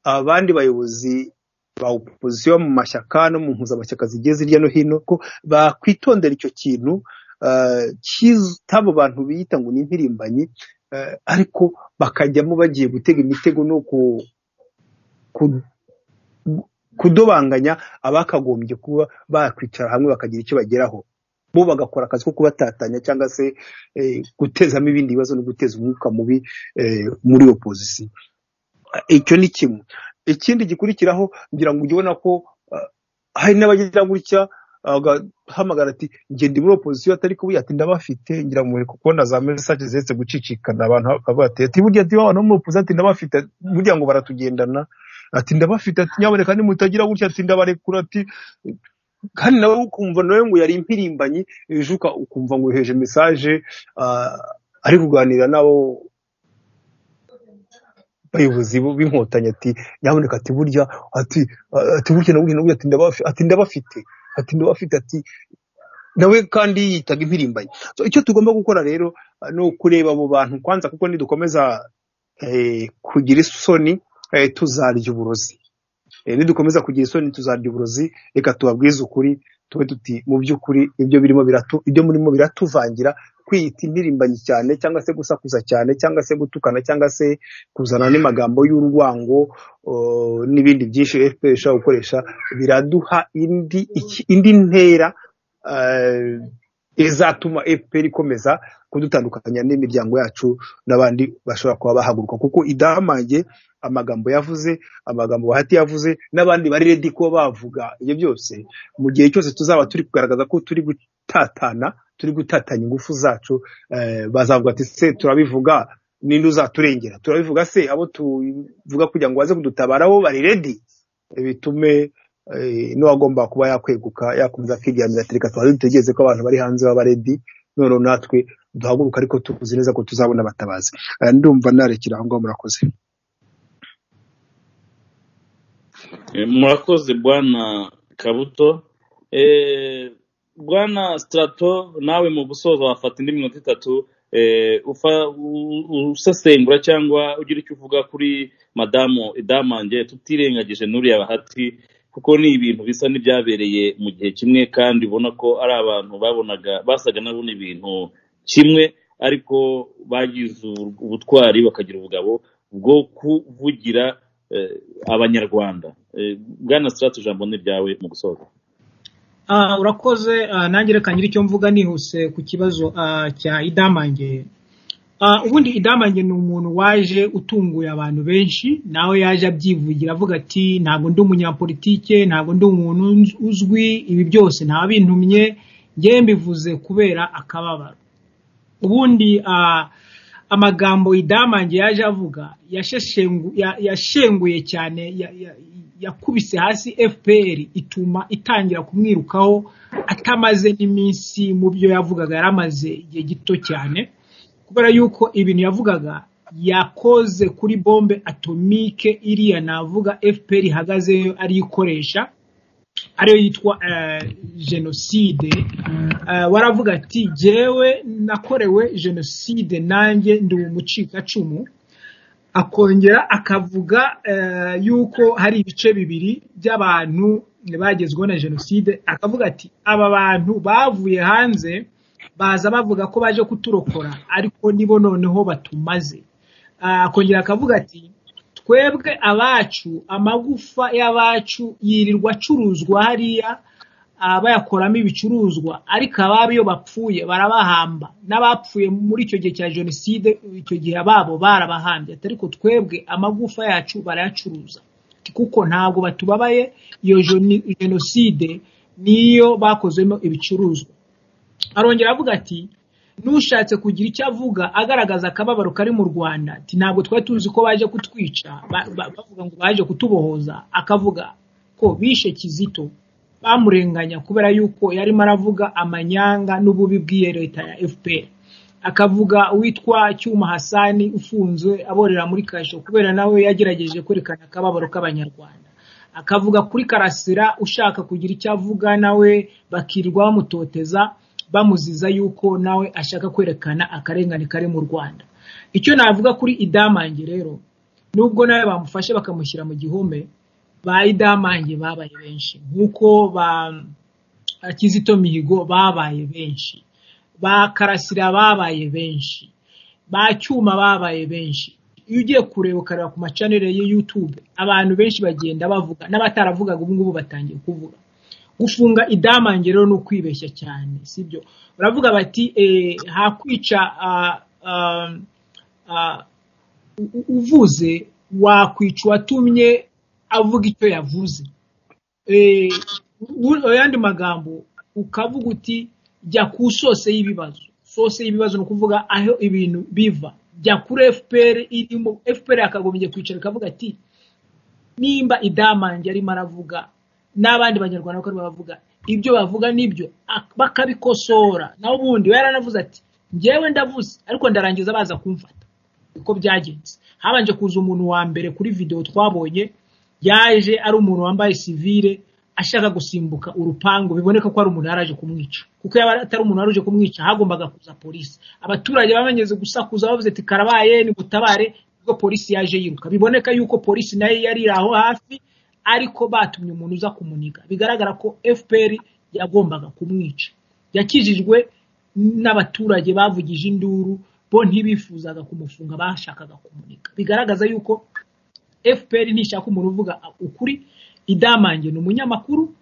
abandi bayobozi ba opozisiyo mu mashyaka no mu mpuzamashyaka zigiye hirya no hino ko bakwitondera icyo kintu ah, cy'abo bantu biyita ngo ni impirimbanyi eh, ariko bakajyamo bagiye gutega imitego no ku- ku- kudobanganya abakagombye kuba bakwicara hamwe bakagira icyo bageraho bo bagakora akazi ko kubatatanya cyangwa se eh, gutezamo ibindi bibazo no guteza umwuka mubi eh, muri opozisiyo icyo ni kimwe ikindi gikurikiraho ngira ngo ujye ubona ko ah, hari n'abagira gutya agahamagara ati njye ndi muri opozisiyo atari kubi ati ndabafite ngira ngo reka kubona za mesaje ziretse gucicikana abantu bavuga ati ati burya ati abantu bo muri opozisiyo ati ndabafite burya ngo baratugendana ati ndabafite ati nyaboneka nimutagira gutya ati ndabarekura ati kandi nawe ukumva nawe ngo yari impirimbanyi ejo uka- ukumva ngo yoheje mesaje ah, ari kuganira nabo bayobozi bo- b'inkotanyi ati nyaboneka ati burya ati ah, ati burya na burya na burya ati ndabafi- ati ndabafite ati ndabafite ati nawe kandi yitaga impirimbanyi so, icyo tugomba gukora rero ah, ni ukureba abo bantu kwanza kuko nidukomeza eh, kugira isoni eh, tuzarya uburozi Eh, nidukomeza kugira isoni tuzarya uburozi reka tubabwize ukuri tube tuti mu by'ukuri ibyo birimo biratu ibyo murimo biratuvangira kwiyita impirimbanyi cyane cyangwa se gusakuza cyane cyangwa se gutukana cyangwa se kuzana n'amagambo y'urwango uh, n'ibindi byinshi fpr ishobora gukoresha biraduha indi, iki- indi ntera uh, izatuma fpr ikomeza kudutandukanya n'imiryango yacu n'abandi bashobora kuba bahaguruka kuko idahamange amagambo yavuze amagambo bahati yavuze n'abandi bari redi kuba bavuga ibyo byose mu gihe cyose tuzaba turi kugaragaza ko turi gutatana turi gutatanya ingufu zacu eh, bazavuga ati se turabivuga ninde uzaturengera turabivuga se abo tuvuga kugira ngo baze kudutabara bo bari redi bitume eh, n'uwagomba kuba yakweguka yakomeza akiryamira ati reka tubanze dutegereze ko abantu bari hanze baba redi noneho natwe duhaguruka ariko tuzi neza ko tuzabona abatabazi Eh, ndumva narekera aho ngaho murakoze Eh, murakoze bwana kabuto Eh, bwana sitarato nawe mu gusoza wafata indi minota itatu eh, ufa- u- u- usesengura cyangwa ugira icyo uvuga kuri madamu idamange tutirengagije n'uriya bahati kuko ni ibintu bisa n'ibyabereye mu gihe kimwe kandi ubona ko ari abantu babonaga basaga nabona ibintu kimwe ariko bagize ubu- ubutwari bakagira ubugabo bwo kuvugira eh, abanyarwanda Eh, bwana sitarato ijambo ni ryawe mu gusoza Ah, urakoze ah, nanjye reka nyiri icyo mvuga nihuse ku kibazo ah, cya idamange Ah, ubundi idamange ni umuntu waje utunguye abantu benshi nawe yaje abyivugira avuga ati ntabwo ndi umunyapolitike ntabwo ndi umuntu unz- uzwi ibi byose nta bintumye ngewe mbivuze kubera akababaro ubundi ah, amagambo idamange yaje avuga yasheshengu- ya- yashenguye cyane ya- ya- yakubise hasi fpr ituma itangira kumwirukaho atamaze n'iminsi mu byo yavugaga yari amaze igihe gito cyane kubera yuko ibintu yavugaga yakoze kuri bombe atomike iriya navuga fpr ihagazeyo ariyikoresha ariyo yitwa eh, jenoside Eh, waravuga ati jyewe nakorewe jenoside nanjye ndi umucikacumu akongera akavuga eh, yuko hari ibice bibiri by'abantu bagezweho na jenoside akavuga ati aba bantu bavuye hanze baza bavuga ko baje kuturokora ariko nibo noneho batumaze Ah, akongera akavuga ati twebwe abacu amagufa y'abacu yirirwa acuruzwa hariya ah, bayakoramo ibicuruzwa ariko ababo iyo bapfuye barabahamba n'abapfuye muri icyo gihe cya jenoside icyo gihe ababo barabahambye ati ariko twebwe amagufa yacu barayacuruza Ati, kuko ntabwo batubabaye iyo jeni- jenoside niyo bakozemo ibicuruzwa arongera avuga ati n'ushatse kugira icyo avuga agaragaza akababaro kari mu rwanda ati ntabwo twari tuzi ko baje kutwica ba- ba- bavuga ngo baje kutubohoza akavuga ko bishe kizito bamurenganya kubera yuko yarimo aravuga amanyanga n'ububi bw'iyo leta ya fpr akavuga uwitwa cyuma hasani ufunzwe aborera muri kasho kubera nawe yagerageje kwerekana akababaro k'abanyarwanda akavuga kuri karasira ushaka kugira icyo avuga nawe bakirirwa bamutoteza bamuziza yuko nawe ashaka kwerekana akarengane kari mu rwanda icyo navuga kuri idamange rero nubwo nawe bamufashe bakamushyira mu gihome ba idamange babaye benshi nk'uko ba kizito mihigo babaye benshi ba karasira babaye benshi ba cyuma babaye benshi iyo ugiye kureba ukareba ku macanere ya YouTube abantu benshi bagenda bavuga n'abataravugaga ubu ngubu batangiye kuvuga gufunga idamange rero ni ukwibeshya cyane sibyo baravuga bati eh, hakwica ah, ah, ah, u- u- uvuze wakwica uwatumye avuga icyo yavuze eh, u- ayandi magambo ukavuga uti jya ku sose y'ibibazo sose y'ibibazo ni ukuvuga aho ibintu biva jya kuri fpr irimo fpr yakagombye kwicara ikavuga ati nimba idamange arimo aravuga n'abandi banyarwanda bako baravuga ibyo bavuga nibyo ak- bakabikosora naho ubundi we yaranavuze ati njyewe ndavuze ariko ndarangiza baza kumfata uko byagenze habanje kuza umuntu wa mbere kuri videwo twabonye yaje ari umuntu wambaye sivire ashaka gusimbuka urupangu biboneka ko ari umuntu yari aje kumwica kuko yaba atari umuntu wari uje kumwica hagombaga kuza polisi abaturage babanyeze gusakuza bavuze ati karabaye nimutabare ubwo polisi yaje yiruka biboneka yuko polisi nayo yari iri aho hafi ariko batumye umuntu uza kumuniga bigaragara ko fpr yagombaga kumwica yakijijwe n'abaturage bavugije induru bo ntibifuzaga kumufunga bashakaga kumurika bigaragaza yuko fpr ntishaka umuntu uvuga ukuri idamange ni umunyamakuru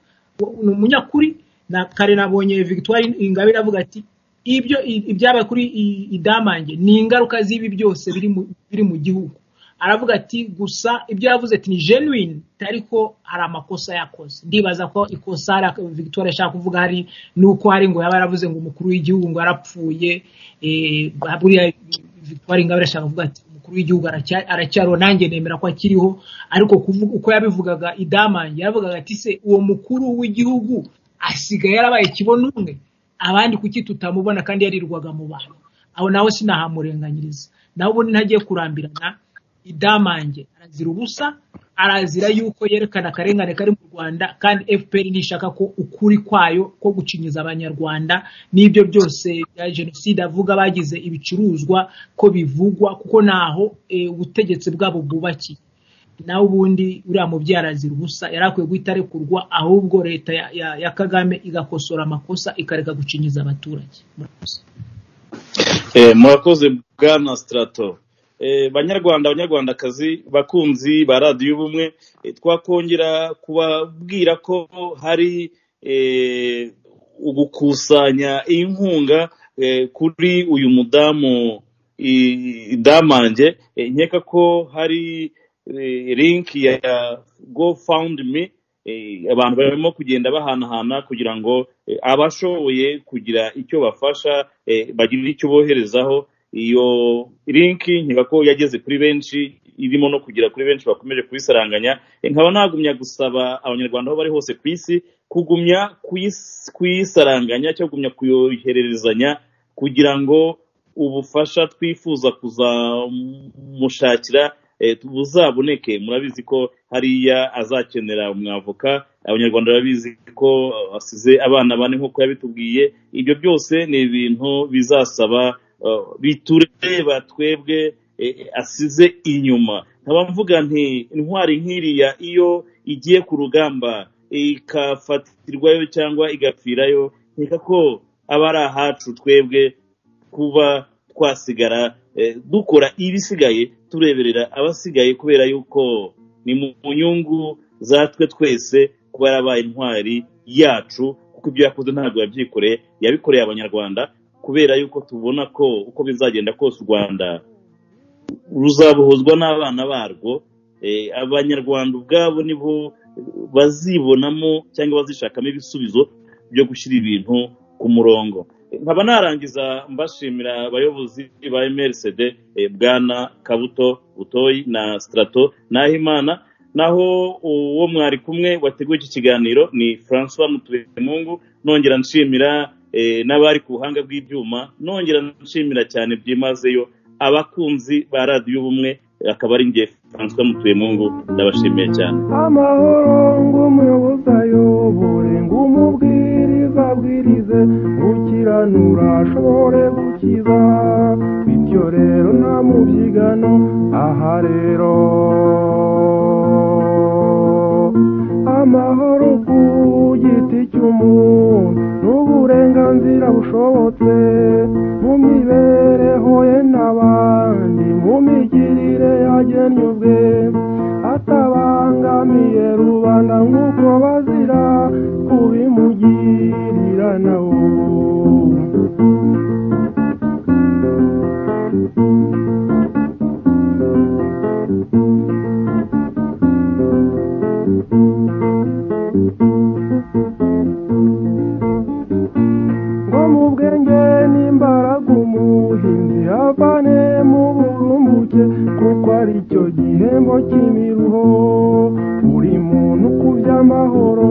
ni umunyakuri na kare nabonye victoire ingabire avuga ati ibyo ibyabaye kuri idamange ni ingaruka z'ibi byose biri mu- biri mu gihugu aravuga ati gusa ibyo yavuze ati ni genuine ariko hari amakosa yakoze ndibaza ko ikosa hari- victoire ashaka kuvuga hari nuko hari ngo yaba yaravuze ngo umukuru w'igihugu ngo yarapfuye eh, buriya victoire ingabire ashaka kuvuga ati umukuru w'igihugu aracya- aracyariho nanjye nemera ko akiriho ariko kuvuga uko yabivugaga idamange yavugaga ati se uwo mukuru w'igihugu asigaye yarabaye kibonumwe abandi kuki tutamubona kandi yarirwaga mu bantu aho nawe sinahamurenganyiriza nawe ubundi ntagiye kurambirana idamange arazira ubusa arazira yuko yerekana akarengane kari mu rwanda kandi fpr ntishaka ko ukuri kwayo ko gucinyiza abanyarwanda n'ibyo byose bya jenoside avuga bagize ibicuruzwa ko bivugwa kuko naho eh, ubutegetsi bwabo bwubakiye nawe ubundi uriya mubyeyi arazira ubusa yari akwiye guhita arekurwa ahubwo leta ya, ya, ya kagame igakosora amakosa ikareka gucinyiza abaturage Murakoze. Eh, murakoze bwana sitarato banyarwanda banyarwandakazi bakunzi ba radiyo y'ubumwe eh, twakongera kubabwira ko hari eh, ugukusanya inkunga eh, kuri uyu mudamu i- idamange Eh, nkeka ko hari eh, linki ya gofundimi eh, abantu barimo kugenda bahanahana kugira ngo eh, abashoboye kugira icyo bafasha eh, bagire icyo boherezaho iyo linki nkeka ko yageze kuri benshi irimo no kugera kuri benshi bakomeje kubisaranganya Eh, nkaba nagumya gusaba abanyarwanda aho bari hose ku isi kugumya kuyis- kuyisaranganya cyangwa kugumya kuyohererezanya kugira ngo ubufasha twifuza kuzamushakira eh, buzaboneke murabizi ko hariya azakenera umwavoka abanyarwanda barabizi ko eh, asize abana bane nk'uko yabitubwiye ibyo byose ni ibintu bizasaba eh, bitureba twebwe eh, asize inyuma nkaba mvuga nti intwari nk'iriya iyo igiye ku rugamba ikafatirwayo cyangwa igapfirayo nkeka ko aba ari ahacu twebwe kuba twasigara eh, dukora ibisigaye tureberera abasigaye kubera yuko ni mu nyungu zatwe twese kuba yarabaye intwari yacu kuko ibyo yakoze ntabwo yabyikoreye yabikoreye abanyarwanda kubera yuko tubona ko uko bizagenda kose u rwanda ruzabohozwa n'abana barwo Eh, abanyarwanda ubwabo nibo bazibonamo cyangwa bazishakamo ibisubizo byo gushyira ibintu ku murongo nkaba narangiza mbashimira abayobozi ba mrcd eh, bwana kabuto butoyi na strato nahimana naho uwo mwari kumwe wateguye iki kiganiro ni francois muturemungu nongera nshimira eh, n'abari ku buhanga bw'ibyuma nongera nshimira cyane byimazeyo abakunzi ba radiyo ubumwe eh, akaba ari nge francois muturemungu ndabashimiye cyane amahoro ng'umuyobozi ayobore ng'umubwiriza abwirize gukiranura ashobore gukiza bityo rero nta mubyigano aha rero amahoro ku giti cy'umuntu n'uburenganzira bushobotse mu mibereho ye n'abandi mu migirire yagennye ubwe atabangamiye rubanda nk'uko bazira kubimugirira nawe ngo mu bwenge n'imbaraga umuhinzi avane mu burumbuke kuko ari cyo gihembo cy'imiruho buri muntu ku by'amahoro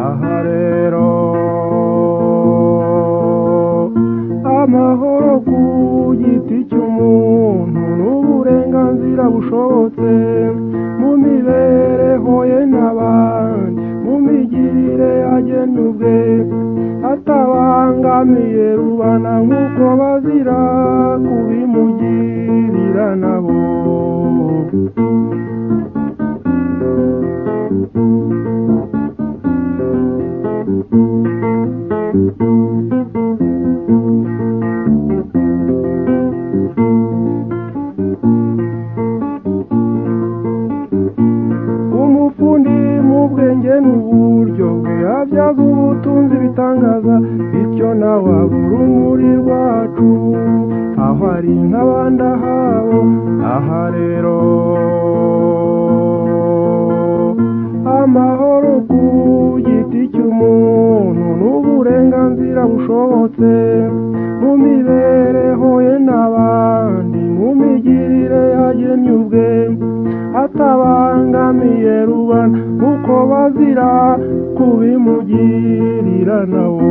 aha rero amahoro ku giti cy'umuntu n'uburenganzira bushobotse mu mibereho ye n'abandi mu migirire yagennye ubwe atabangamiye rubana nk'uko bazira kubimugirira nabo ubwenge n'uburyo bwabyaza ubutunzi bitangaza bityo nawe abura umuri rwacu aho ari nk'abandi ahabo aha rero amahoro ku giti cy'umuntu n'uburenganzira bushobotse mu mibereho ye n'abandi mu migirire yagennye ubwe atabangamiye rubana uko bazira kubimugirira nawo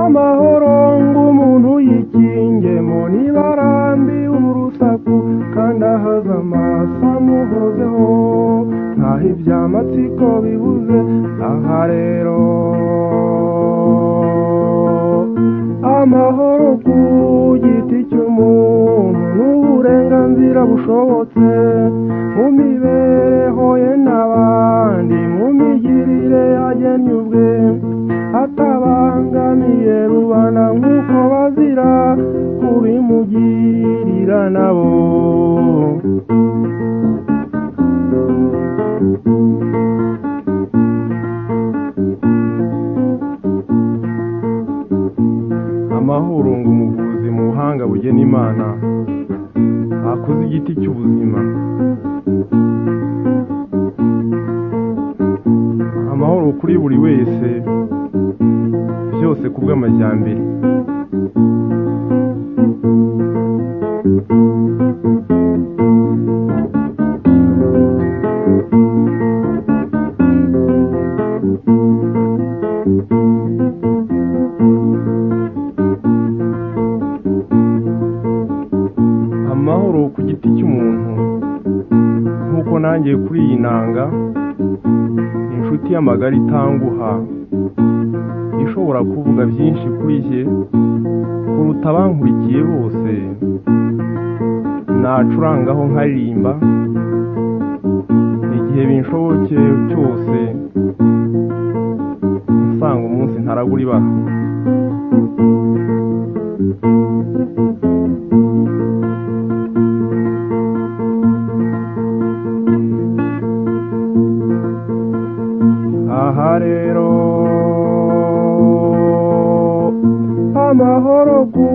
amahoro ng'umuntu yikingemo niba arambiye urusaku kandi ahaza amaso amuhozeho ntaho ibyamatsiko bibuze aha rero amahoro ku giti cy'umuntu n'uburenganzira bushobotse mu mibereho ye n'abandi mu migirire yagennye ubwe atabangamiye rubana nk'uko bazira kubimugirira nabo amahoro ngo umuvuzi mu buhanga bugena imana akoze igiti cy'ubuzima amahoro kuri buri wese byose ku bw'amajyambere amahoro ku giti cy'umuntu nk'uko nanjye kuri iyi nanga inshuti y'amagara itanguha ishobora kuvuga byinshi kuri jye kuruta abankurikiye bose nacurangaho nkaririmba igihe binshoboke cyose nsanga umunsi ntarabura ibara aha rero amahoro ku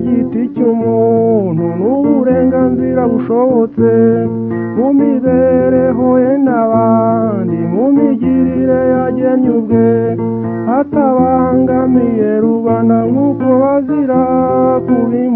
giti cy'umuntu n'uburenganzira bushobotse mu mibereho ye n'abandi mu migirire yagennye ubwe atabangamiye rubanda nk'uko bazira kubi